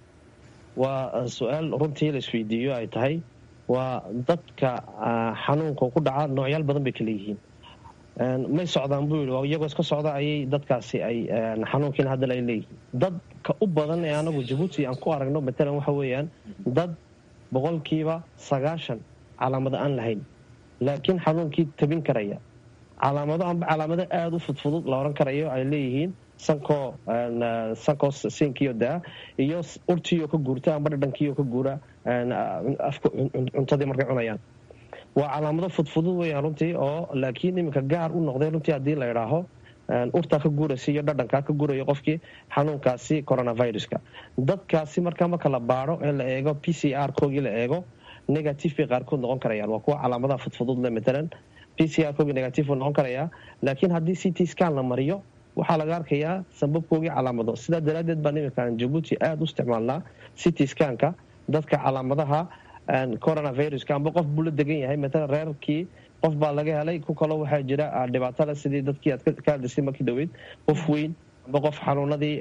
waa su-aal runtii la isweydiiyo ay tahay waa dadka xanuunka ku dhaca noocyaal badan bay kala yihiin may socdaan buu yidhi iyagoo iska socda ayay dadkaasi ay xanuunkiina haddana ay leeyihiin dadka u badan ee anagu jabuuti aan ku aragno matalan waxa weeyaan dad boqolkiiba sagaashan calaamado aan lahayn laakiin xanuunkii tabin karaya calaamado amba calaamado aada u fudfudud la oran karayo ay leeyihiin sankoo sankoo siinkiyo daa iyo urtiioo ka guurta amba dhadhankiioo ka guura afka cuntadii markay cunayaan waa calaamado fudfudud weeyaan runtii oo laakiin iminka gaar u noqday runtii haddii la idhaaho urtaa ka guuraysa iyo dhadhankaa ka guuraya qofkii xanuunkaasi coronaviruska dadkaasi markaa marka la baaro ee la eego p c r koogii la eego negative bay qaarkood noqon karayaan waa kuwa calaamadaha fudfudud le matalan p c r koogii negative buu noqon karayaa laakiin haddii c t scan la mariyo waxaa laga arkayaa sababkoogii calaamado sidaa daraaddeed baan iminkan jabuuti aada u isticmaalnaa c t scanka dadka calaamadaha coronaviruska amba qof buu la degan yahay matalan reerkii qof baa laga helay ku kaloo waxaa jira dhibaatale sidii dadkii aad ka hadlaysay markii dhaweyd qof weyn amba qof xanuunadii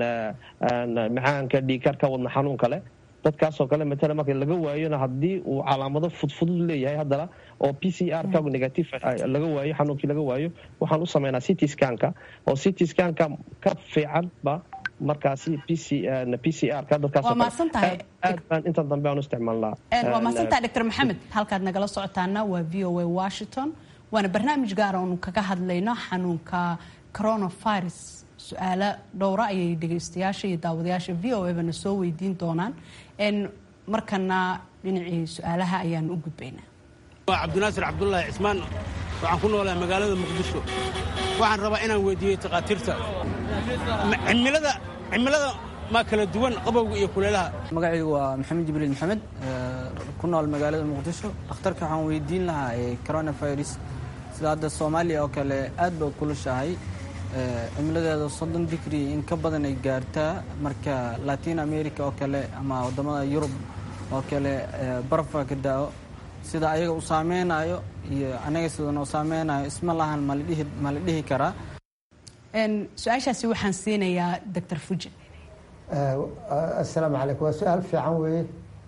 macaanka dhiikarka wadna xanuun kale dadkaasoo kale matalan marka laga waayona haddii uu calaamado fudfudud leeyahay haddana oo p c r ka negative laga waayo xanuunkii laga waayo waxaan u sameynaa c t scanka oo c t scanka ka fiicanba markaasi p c r ka dadkaasaad baan intan dambe aan u isticmaalnaa waa mahadsantaha doctor maxamed halkaad nagala socotaana waa v o a washington waana barnaamij gaara oonu kaga hadlayno xanuunka coronavirus su-aalo dhowra ayay dhegaystayaasha iyo daawadayaasha v o ebana soo weydiin doonaan markana dhinacii su-aalaha ayaan u gudbaynaa waa cabdinaasir cabdulaahi cismaan waxaan ku noolahay magaalada muqdisho waxaan rabaa inaan weydiiyey takhaatiirta cimilada cimilada maa kala duwan qabowga iyo kuleelaha magacaygu waa maxamed jibriil maxamed ku nool magaalada muqdisho dhakhtarka waxaan weydiin lahaa coronavirus sida hadda soomaaliya oo kale aad ba kulushahay cimiladeeda soddon digri in ka badan ay gaartaa marka latin america oo kale ama waddamada yurub oo kale barafaa ka daa-o sida ayaga u saameynayo iyo anaga sidan u saameynayo isma lahan ma la dhihi karaa su-aashaasi waxaan siinayaa doctor fuje assalaamu calaykum waa su-aal fiican weeye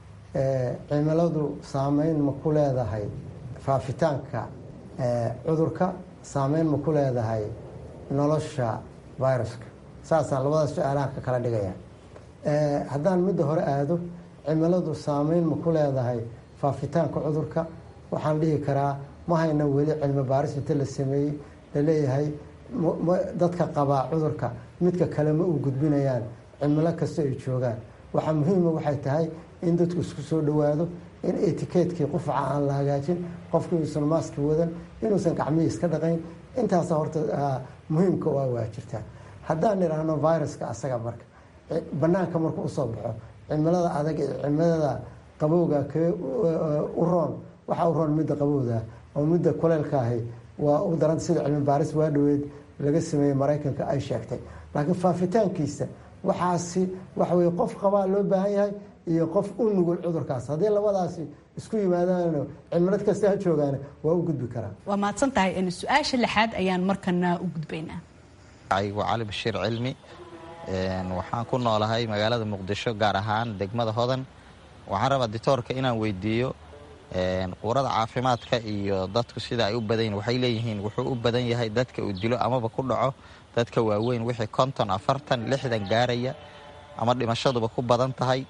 cimiladu saameyn ma ku leedahay faafitaanka cudurka saameyn ma ku leedahay nolosha viruska saasaan labada su-aalahan ka kala dhigaya haddaan midda hore aado cimiladu saameyn ma ku leedahay faafitaanka cudurka waxaan dhihi karaa ma hayna weli cilmi baaris inta la sameeyey laleeyahay dadka qabaa cudurka midka kale ma u gudbinayaan cimilo kasta ay joogaan waxaa muhiima waxay tahay in dadku isku soo dhowaado in etikeetkii qufaca aan la hagaajin qofku inuusan maaski wadan inuusan gacmihii iska dhaqayn intaasa horta muhiimka waa waa jirtaa haddaan idhaahno viruska asaga marka banaanka markuu usoo baxo cimilada adag iyo cimilada qabowga kee u roon waxaa u roon midda qabowda oo midda kuleylka ahi waa u daran sida cilmi baaris waa dhaweed laga sameeyey maraykanka ay sheegtay laakiin faafitaankiisa waxaasi waxaweye qof qabaa loo baahan yahay iyo qof u nugul cudurkaas haddii labadaasi isku yimaadaan cimilad kasta ha joogaan waa u gudbi karaa waa mahadsan tahay su-aasha lixaad ayaan markana u gudbaynaa waa cali bashiir cilmi waxaan ku noolahay magaalada muqdisho gaar ahaan degmada hodan waxaan rabaa ditoorka inaan weydiiyo quurada caafimaadka iyo dadku sida ay u badan waxay leeyihiin wuxuu u badan yahay dadka uu dilo amaba ku dhaco dadka waaweyn wixii konton afartan lixdan gaaraya ama dhimashaduba ku badan tahay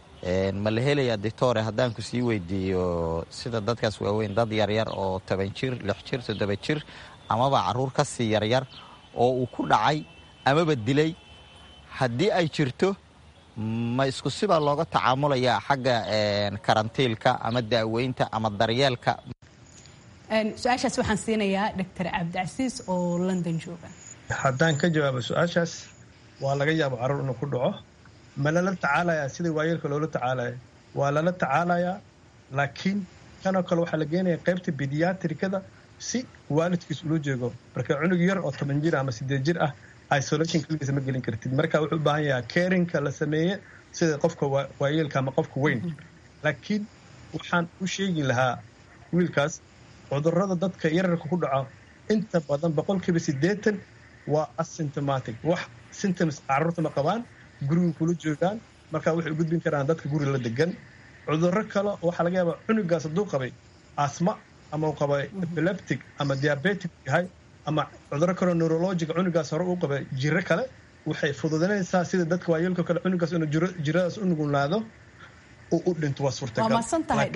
ma la helayaa ditoore haddaan ku sii weydiiyo sida dadkaas waaweyn dad yaryar oo toban jir lix jir toddoba jir amaba caruur ka sii yaryar oo uu ku dhacay amaba dilay haddii ay jirto ma isku sibaa looga tacaamulayaa xagga karantiilka ama daaweynta ama daryeelka su-aashaas waxaan siinayaa doctor cabdicasiis oo london jooga haddaan ka jawaabo su-aashaas waa laga yaabo caruur inuu ku dhaco ma lala tacaalayaa sidai waayeelka loola tacaalaya waa lala tacaalayaa laakiin kanoo kale waxaa la geenaya qaybta bidiyatrikada si waalidkiis ula jeego marka cunug yar oo toban jir ama sideed jir ah isolation keligiisa ma gelin kartid marka wuxuu u baahan yahaa carinka la sameeye sida qofka waayeelka ama qofka weyn laakiin waxaan u sheegi lahaa wiilkaas cudurada dadka yararka ku dhaco inta badan boqolkiiba siddeetan waa asymptomatic wax symptoms carruurta ma qabaan guriga kula joogaan marka waxay u gudbin karaan dadka guriga la degan cudurro kale waxaa laga yaabaa cunugaas hadduu qabay asma ama uu qabay epileptic ama diabetic yahay ama cudurro kaleo neurologiga cunugaas hore uu qabay jiro kale waxay fududanaysaa sida dadka waayeelka kale cunugaas inuu jiradaas u nugulaado uu u dhinto waa suurtagal waa maadsan tahay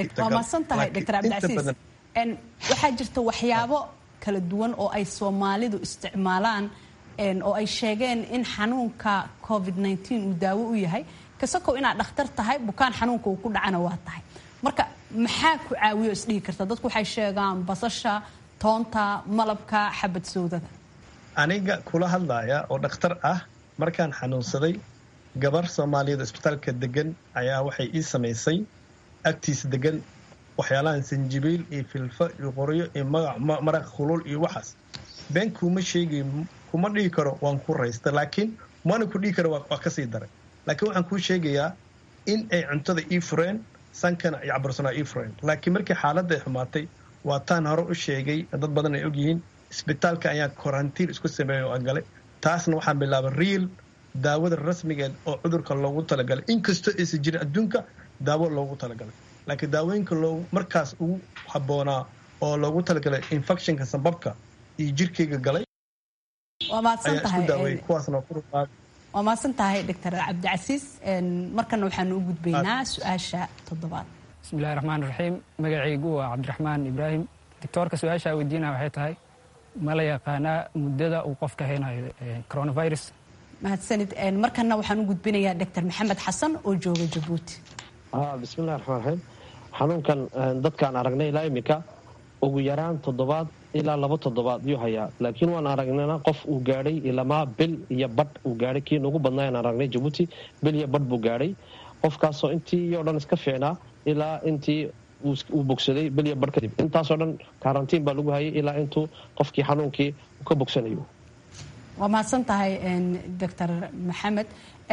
dr cabdicasiis waxaa jirta waxyaabo kala duwan oo ay soomaalidu isticmaalaan oo ay sheegeen in xanuunka covid uu daawo u yahay kasakow inaad dhakhtar tahay bukaan xanuunka uu ku dhacana waa tahay marka maxaa ku caawiyo isdhihi karta dadku waxay sheegaan basasha toonta malabka xabad sowdada aniga kula hadlaya oo dhakhtar ah markaan xanuunsaday gabar soomaaliyeed isbitaalka degan ayaa waxay ii samaysay agtiisa degan waxyaalahan sanjibiil iyo filfa iyo qoryo iyo maraq khulul iyo waxaas been kuuma sheegay kuma dhihi karo waan ku raysta laakiin mana ku dhihi karo waa kasii daray laakiin waxaan kuu sheegayaa in ay cuntada ii fureen sankana iyo cabarsanaa ii fureen laakiin markii xaaladda ay xumaatay waa taan hore u sheegay dad badan ay ogyihiin isbitaalka ayaa korantiin isku sameeyay oo aan galay taasna waxaan bilaabay riil daawada rasmigeed oo cudurka loogu talagalay inkastoo aysan jirin adduunka daawo loogu talagalay laakiin daawooyinka loogu markaas ugu habboonaa oo loogu talagalay infectionka sababka iyo jirkayga galay waa mahadsan ayaa isku tahay daawayay kuwaasna waa ku ruqaad waa mahadsan tahay dr cabdicasiis markana waxaanu u gudbaynaa su-aasha toddobaad bismillahi raxmaan raxiim magacaygu waa cabdiraxmaan ibraahim doctoorka su-aasha weydiinaya waxay tahay ma la yaqaanaa muddada uu qofka haynayo coronavirus mahadsanid markana waxaan u gudbinayaa dr maxamed xasan oo jooga jabuuti bismillahi raxmaan raxiim xanuunkan dadkaan aragnay ilaa iminka ugu yaraan toddobaad ilaa laba toddobaad yuu hayaa laakiin waan aragnayna qof uu gaadhay ilamaa bil iyo badh uu gaadhay kii nugu badnaa aan aragnay jabuuti bil iyo badh buu gaadhay qofkaasoo intii oo dhan iska fiicnaa ilaa intii uu bogsaday bil iyo badh kadib intaasoo dhan karantiin baa lagu hayay ilaa intuu qofkii xanuunkii uu ka bogsanayo waa mahadsan tahay dr maxamed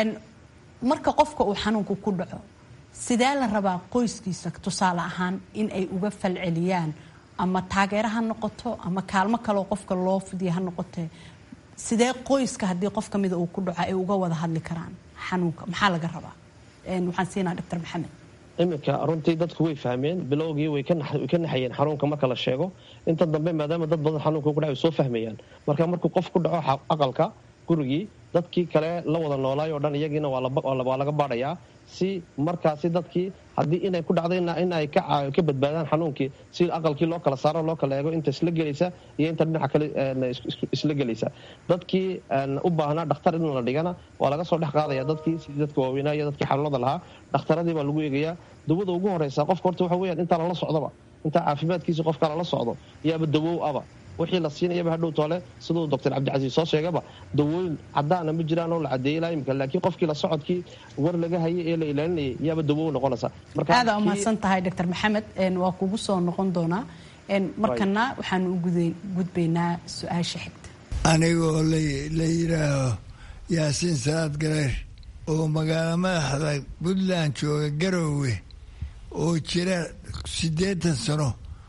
marka qofka uu xanuunku ku dhaco sidee la rabaa qoyskiisa tusaale ahaan in ay uga falceliyaan ama taageero ha noqoto ama kaalmo kaleo qofka loo fidiya ha noqote sidee qoyska haddii qof kamida uu ku dhaco ay uga wada hadli karaan xanuunka maxaa laga rabaa waxaan siinaa dr maxamed iminka runtii dadku way fahmeen bilowgii way ka naxayeen xanuunka marka la sheego inta dambe maadaama dad badan xanuunka ku dhaca way soo fahmayaan marka markuu qof ku dhaco aqalka gurigii dadkii kale la wada noolaay oo dhan iyagiina waa laga baadhayaa si markaasi dadkii haddii inay ku dhacdayna in ay ka badbaadaan xanuunkii si aqalkii loo kala saaro loo kala eego inta isla gelaysa iyo inta dhinaca kale isla gelaysa dadkii u baahnaa dhakhtar in la dhigana waa laga soo dhex qaadaya dadkii sidii dadka waaweynaa iyo dadkii xanuunada lahaa dhakhtaradii baa lagu eegayaa dawada ugu horeysa qofka horta waxa weyaan intaa lala socdoba intaa caafimaadkiisa qofka lala socdo yaaba dawow aba wixii la siinayaba hadhow toole siduu doctor cabdicasiis soo sheegaba dawooyin cadaana ma jiraan oo la cadeeyey ilaa imika laakiin qofkii la socodkii war laga hayay ee la ilaalinayay yaaba dawow noqonaysa aada umahadsan tahay dr maxamed waa kugu soo noqon doonaa markana waxaanu u gudbaynaa su-aasha xigta anigoo la yidhaaho yaasiin salaad gareer oo magaalo madaxda puntland jooga garoowe oo jira siddeetan sano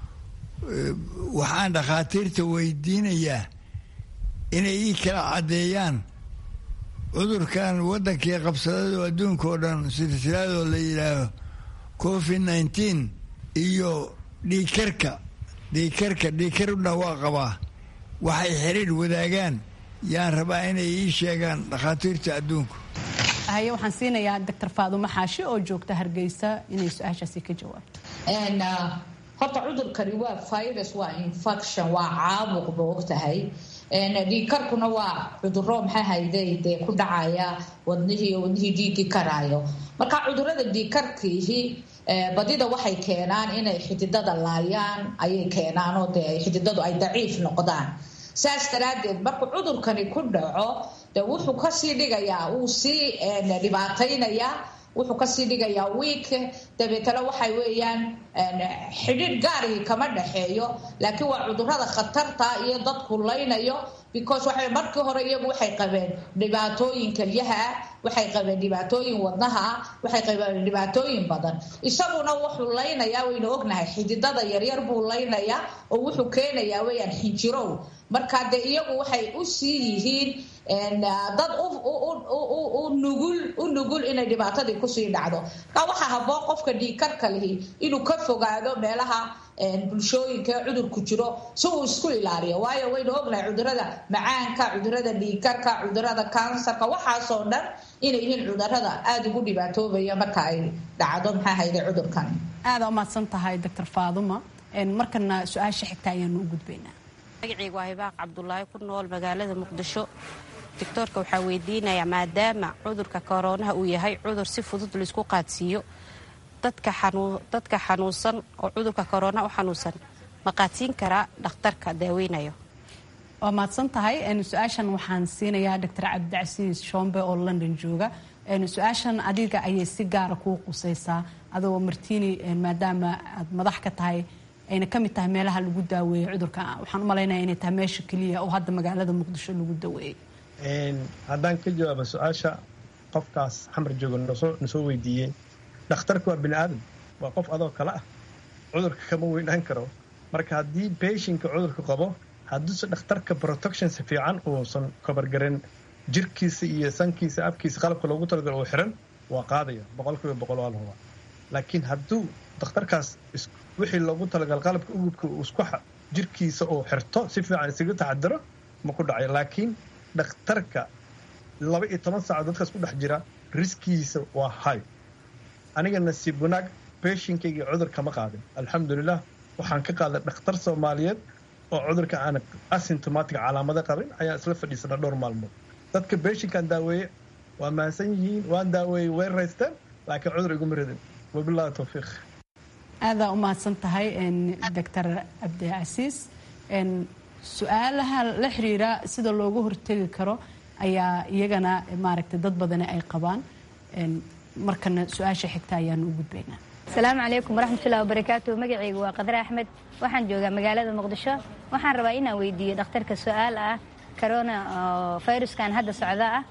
waxaan dhakhaatiirta weydiinayaa inay ii kala caddeeyaan cudurkan waddankii qabsadada oo adduunka oo dhan silsiladoo la yidhaaho covid nineteen iyo dhiikarka dhiikarka dhiikaruna waa qabaa waxay xiriir wadaagaan yaan rabaa inay ii sheegaan dhakhaatiirta adduunku haye waxaan siinayaa doctor faadumo xaashi oo joogta hargeysa inay su-aashaasi ka jawaabto horta cudurkani waa virus waa infection waa caabuq ba ogtahay dhiigkarkuna waa cuduro maxaa hayday dee ku dhacaya wadnihii wadnihii dhiigii karaayo marka cudurada dhiigkarkiihi badida waxay keenaan inay xididada laayaan ayay keenaan oo dee xididadu ay daciif noqdaan saas daraadeed markuu cudurkani ku dhaco de wuxuu kasii dhigayaa uu sii dhibaataynayaa wuxuu kasii dhigayaa wiik dabeetana waxay weeyaan xidhiidh gaarigii kama dhaxeeyo laakiin waa cudurada khatarta iyo dadku laynayo because waxay markii hore iyagu waxay qabeen dhibaatooyin kelyaha ah waxay qabeen dhibaatooyin wadnaha ah waxay qabeen dhibaatooyin badan isaguna wuxuu laynayaa waynu ognahay xididada yaryar buu laynayaa oo wuxuu keenayaa weyaan xinjirow marka dee iyagu waxay u sii yihiin dad u nugul u nugul inay dhibaatadii kusii dhacdo marka waxaa haboon qofka dhiigkarka lihi inuu ka fogaado meelaha bulshooyinka cudurku jiro si uu isku ilaaliyo waayo waynu ognahay cudurada macaanka cudurada dhiigkarka cudurada kansarka waxaasoo dhan inay yihiin cudurada aada ugu dhibaatoobaya marka ay dhacdo maxaa hayde cudurkan aada umahadsan tahay doctor faaduma markana su-aasha xigta ayaanu u gudbaynaa magacaygu waa hibaaq cabdulaahi ku nool magaalada muqdisho doctoorka waxaa weydiinayaa maadaama cudurka koroonaha uu yahay cudur si fudud laisku qaadsiiyo dadka xanuunsan oo cudurka korona u xanuunsan ma qaadsiin karaa dhakhtarka daaweynayo waa mahadsan tahay su-aashan waxaan siinayaa doctor cabdicasiis shombe oo london jooga su-aashan adiga ayay si gaara kuu qusaysaa adoo martini maadaama aad madax ka tahay ayna ka mid tahay meelaha lagu daaweeyey cudurka waxaan u malaynaya inay tahay meesha keliya oo hadda magaalada muqdisho lagu daweeyey haddaan ka jawaabo su-aasha qofkaas xamar jooga nasoo weydiiyey dhakhtarku waa bini aadam waa qof adoo kale ah cudurka kama weynaan karo marka haddii beeshinka cudurka qabo hadduuse dhakhtarka protection si fiican uusan kobargarin jirkiisa iyo sankiisa afkiisa qalabka loogu talagalo uu xiran waa qaadaya boqolkiiba boqol waa lahuba laakiin hadduu dhakhtarkaas wixii loogu talagal qalabka ugubka isku jirkiisa uu xirto si fiican isaga taxadiro ma ku dhacayo laakiin dhakhtarka laba iyo toban saaco dadkaas ku dhex jira riskiisa waa high aniga nasiib wanaag beeshinkayga cudurka ma qaadin alxamdulilah waxaan ka qaaday dhakhtar soomaaliyeed oo cudurka aan asymptomatic calaamado qabin ayaan isla fadhiisana dhowr maalmood dadka beeshinkaan daaweeye waa mahadsan yihiin waan daaweeyey way raysteen laakiin cudur iguma ridin wabillahi towfiiq aadaa u mahadsan tahay doctor cabdicasiis su-aalaha la xiriira sida loogu hortegi karo ayaa iyagana maaragtay dad badani ay qabaan markana su-aasha xigta ayaanu u gudbaynaa asalaamu calaykum waraxmatullahi wabarakaatu magacaygu waa qadre axmed waxaan joogaa magaalada muqdisho waxaan rabaa inaan weydiiyo dhakhtarka su-aal ah corona viruskan hadda socda ah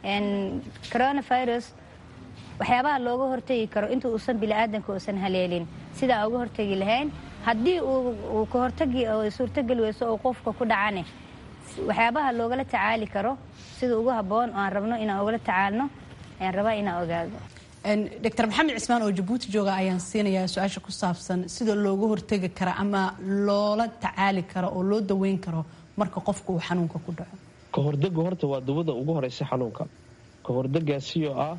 corona virus waxyaabaha looga hortegi karo inta uusan biniaadanka uusan haleelin sidaa uga hortegi lahayn haddii uu ka hortagi suurtogeli weyso oo qofka ku dhacane waxyaabaha loogala tacaali karo sida ugu habboon oo aan rabno inaan ugala tacaalno ayaan rabaa inaan ogaado doctor maxamed cismaan oo jabuuti jooga ayaan siinayaa su-aasha ku saabsan sida looga hortegi karo ama loola tacaali karo oo loo daweyn karo marka qofka uu xanuunka ku dhaco kahordega horta waa dawada ugu horeysa xanuunka kahordegaasioo ah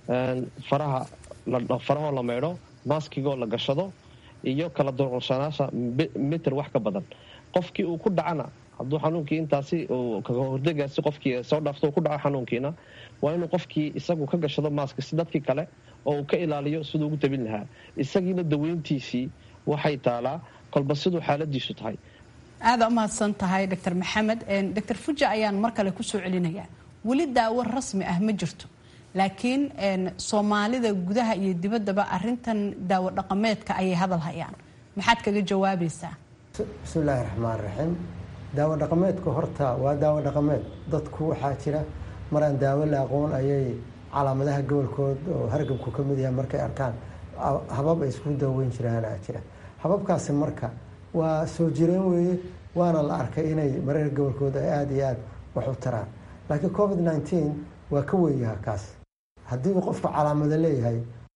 faraha farahoo la maydho maaskigoo la gashado iyo kala durqulsanaasha mitir wax ka badan qofkii uu ku dhacana hadduu xanuunkii intaasi kahordegaasi qofkii soo dhaafto uu ku dhaco xanuunkiina waa inuu qofkii isagu ka gashado maaska si dadkii kale oo uu ka ilaaliyo siduu ugu tabin lahaa isagiina daweyntiisii waxay taalaa kolba siduu xaaladiisu tahay aada u mahadsan tahay doctor maxamed doctor fuja ayaan mar kale kusoo celinayaa weli daawo rasmi ah ma jirto laakiin soomaalida gudaha iyo dibaddaba arintan daawo dhaqameedka ayay hadal hayaan maxaad kaga jawaabaysaa bismillaahi raxmaan raxiim daawo dhaqameedku horta waa daawo dhaqameed dadku waxaa jira maraan daawo la aqoon ayay calaamadaha gobolkood oo hargabku ka mid yahay markay arkaan habab ay isku daaweyn jiraan aa jira hababkaasi marka waa soo jireen weeye waana la arkay inay mareer gobolkooda ay aada iyo aada wax u taraan laakiin covid nneteen waa ka weeyaha kaas haddii uu qofku calaamado leeyahay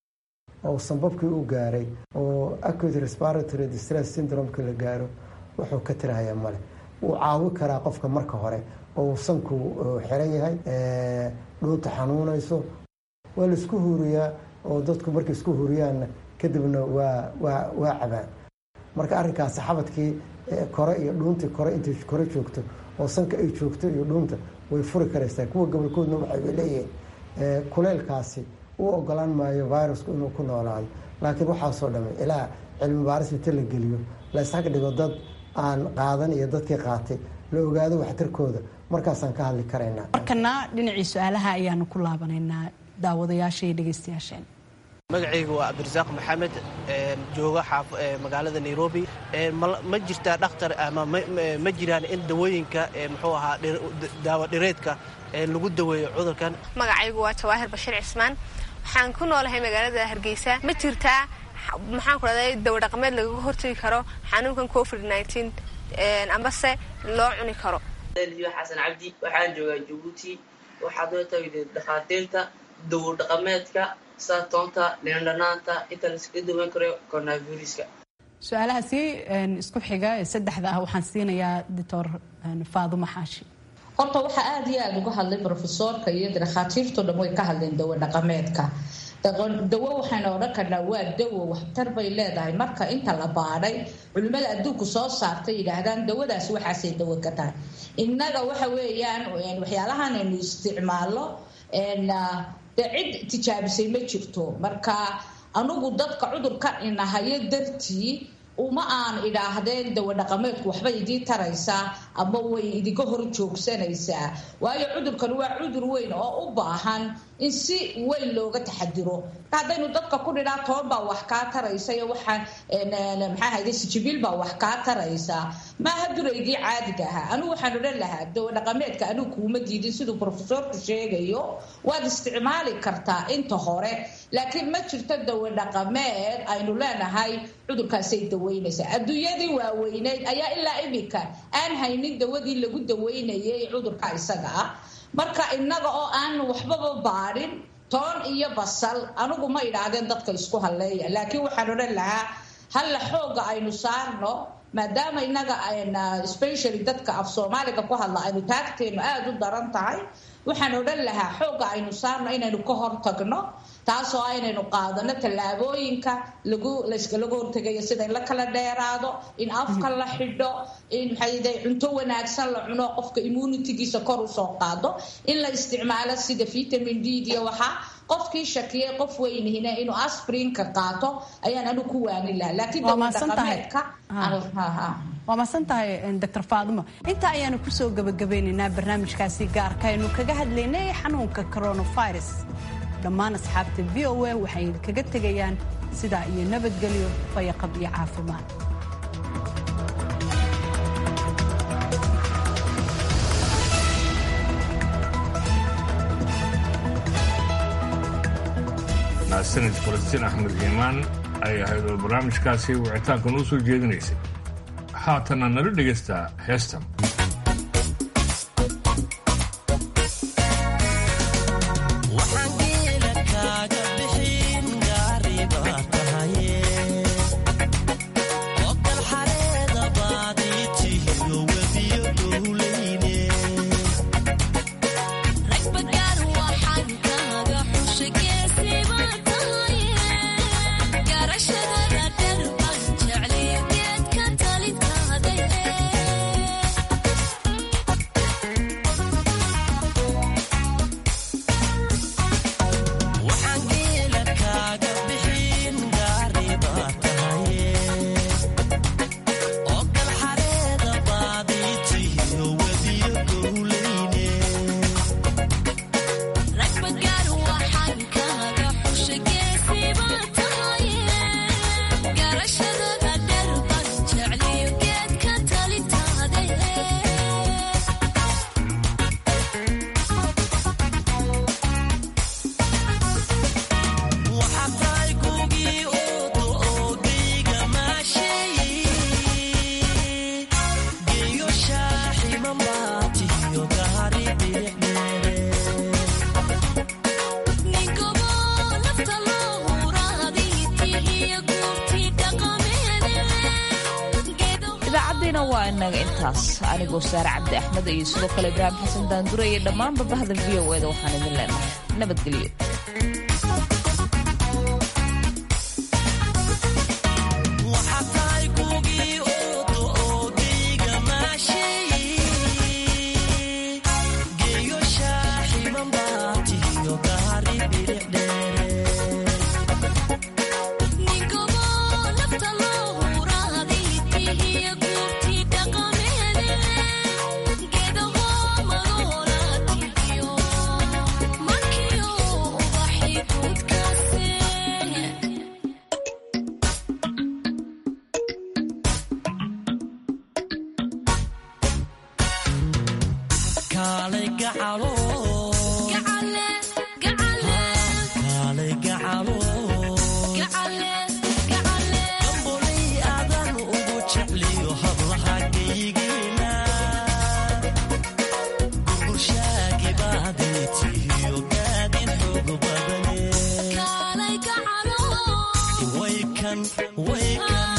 oo sanbabkii u gaaray oo acute respiratory distress syndromeki la gaaro wuxuu ka tirahayaa male wuu caawi karaa qofka marka hore oo uu sanku xiran yahay dhuunta xanuunayso waa laisku huuriyaa oo dadku markay isku huuriyaanna kadibna waa waa waa cabaan marka arrinkaasi xabadkii kore iyo dhuuntii kore intay kore joogto oo sanka ay joogto iyo dhuunta way furi karaysaa kuwa gobolkoodna waxay leeyihiin kuleylkaasi u ogolaan maayo virusku inuu ku noolaado laakiin waxaasoo dhammay ilaa cilmi baaris inta la geliyo la isxag dhigo dad aan qaadan iyo dadkii qaatay la ogaado waxtarkooda markaasaan ka hadli karaynaa markana dhinacii su-aalaha ayaanu ku laabanaynaa daawadayaasha iyo dhegeystayaasheen magacayga waa cabdirasaaq maxamed jooga magaalada nairobi ma jirtaa dhakhtar ama ma jiraan in dawooyinka muxuu ahaa daawo dhireedka lagu daweeyo cudurkan magacaygu waa jawaahir bashiir cismaan waxaan ku noolahay magaalada hargeysa ma jirtaa maxaan ku dhahday dawo dhaqameed lagaga hortagi karo xanuunkan covid nteen ambase loo cuni karo xasan cabdi waxaan joogaa jabuuti waxaad noo taagtay dhakhaatiirta dawo dhaqameedka sida toonta lindhanaanta inta laiskaga daweyn karo coronaviruska su-aalahaasi isku xiga ee saddexda ah waxaan siinayaa doctor faadumo xaashi horta waxaa aada iyo aada uga hadlay brofesoorka iyo dhakhaatiirto dhan way ka hadleen dawo dhaqameedka dawo waxaynu odhan karnaa waa dawo waxtar bay leedahay marka inta la baadhay culimmada adduunku soo saartay yidhaahdaan dawadaas waxaasay dawo ka tahay innaga waxa weeyaan waxyaalahan aynu isticmaalno dee cid tijaabisay ma jirto marka anugu dadka cudurka inahayo dartii uma aan idhaahdeen dawo dhaqameedku waxba idii taraysaa ama way idinka hor joogsanaysaa waayo cudurkan waa cudur weyn oo u baahan in si weyn looga taxadiro haddaynu dadka ku dhidhaa toban baa wax kaa taraysa iyo waxaa maxaa hayde sijibiil baa wax kaa taraysa maaha duraygii caadiga ahaa anigu waxaan odhan lahaa dawo dhaqameedka anigu kuuma diidin siduu profesorku sheegayo waad isticmaali kartaa inta hore laakiin ma jirto dawo dhaqameed aynu leenahay cudurkaasay daweynaysaa adduunyadii waaweyneyd ayaa ilaa imika aan haynin dawadii lagu daweynayay cudurka isaga ah marka innaga oo aan waxbaba baadhin toon iyo basal anigu ma idhaahdeen dadka isku halleeya laakiin waxaan odhan lahaa halla xooga aynu saarno maadaama innaga specially dadka af soomaaliga ku hadla aynu taagteenu aada u daran tahay waxaan odhan lahaa xooga aynu saarno inaynu ka hortagno taasoo aynaynu qaadano tallaabooyinka lagu layskalaga hortegayo sida in la kala dheeraado in afka la xidho in maxayde cunto wanaagsan la cuno qofka immunitigiisa kor usoo qaado in la isticmaalo sida vitamin d iyo waxaa qofkii shakiyay qof weynihina inuu asprinka qaato ayaan anigu ku waanin lahaa laakiin dawadhaqameedka waa masan tahay doctor faadimo intaa ayaanu kusoo gabagabeynaynaa barnaamijkaasi gaarka aynu kaga hadlaynay xanuunka coronavirus dhammaan asxaabta v o a waxay kaga tegayaan sidaa iyo nabadgelyo fayaqab iyo caafimaad mahadsanid falastiin axmed iimaan ay ahayd oo barnaamijkaasi wicitaanka noo soo jeedinaysay haatana nala dhegaystaa heestan idaacaddiina waa inaga intaas anigoo saare cabdi axmed iyo sidoo kale ibraahim xasan daandure iyo dhammaanba bahda v o eda waxaan idin leenahay nabadgelyo Thank you Wake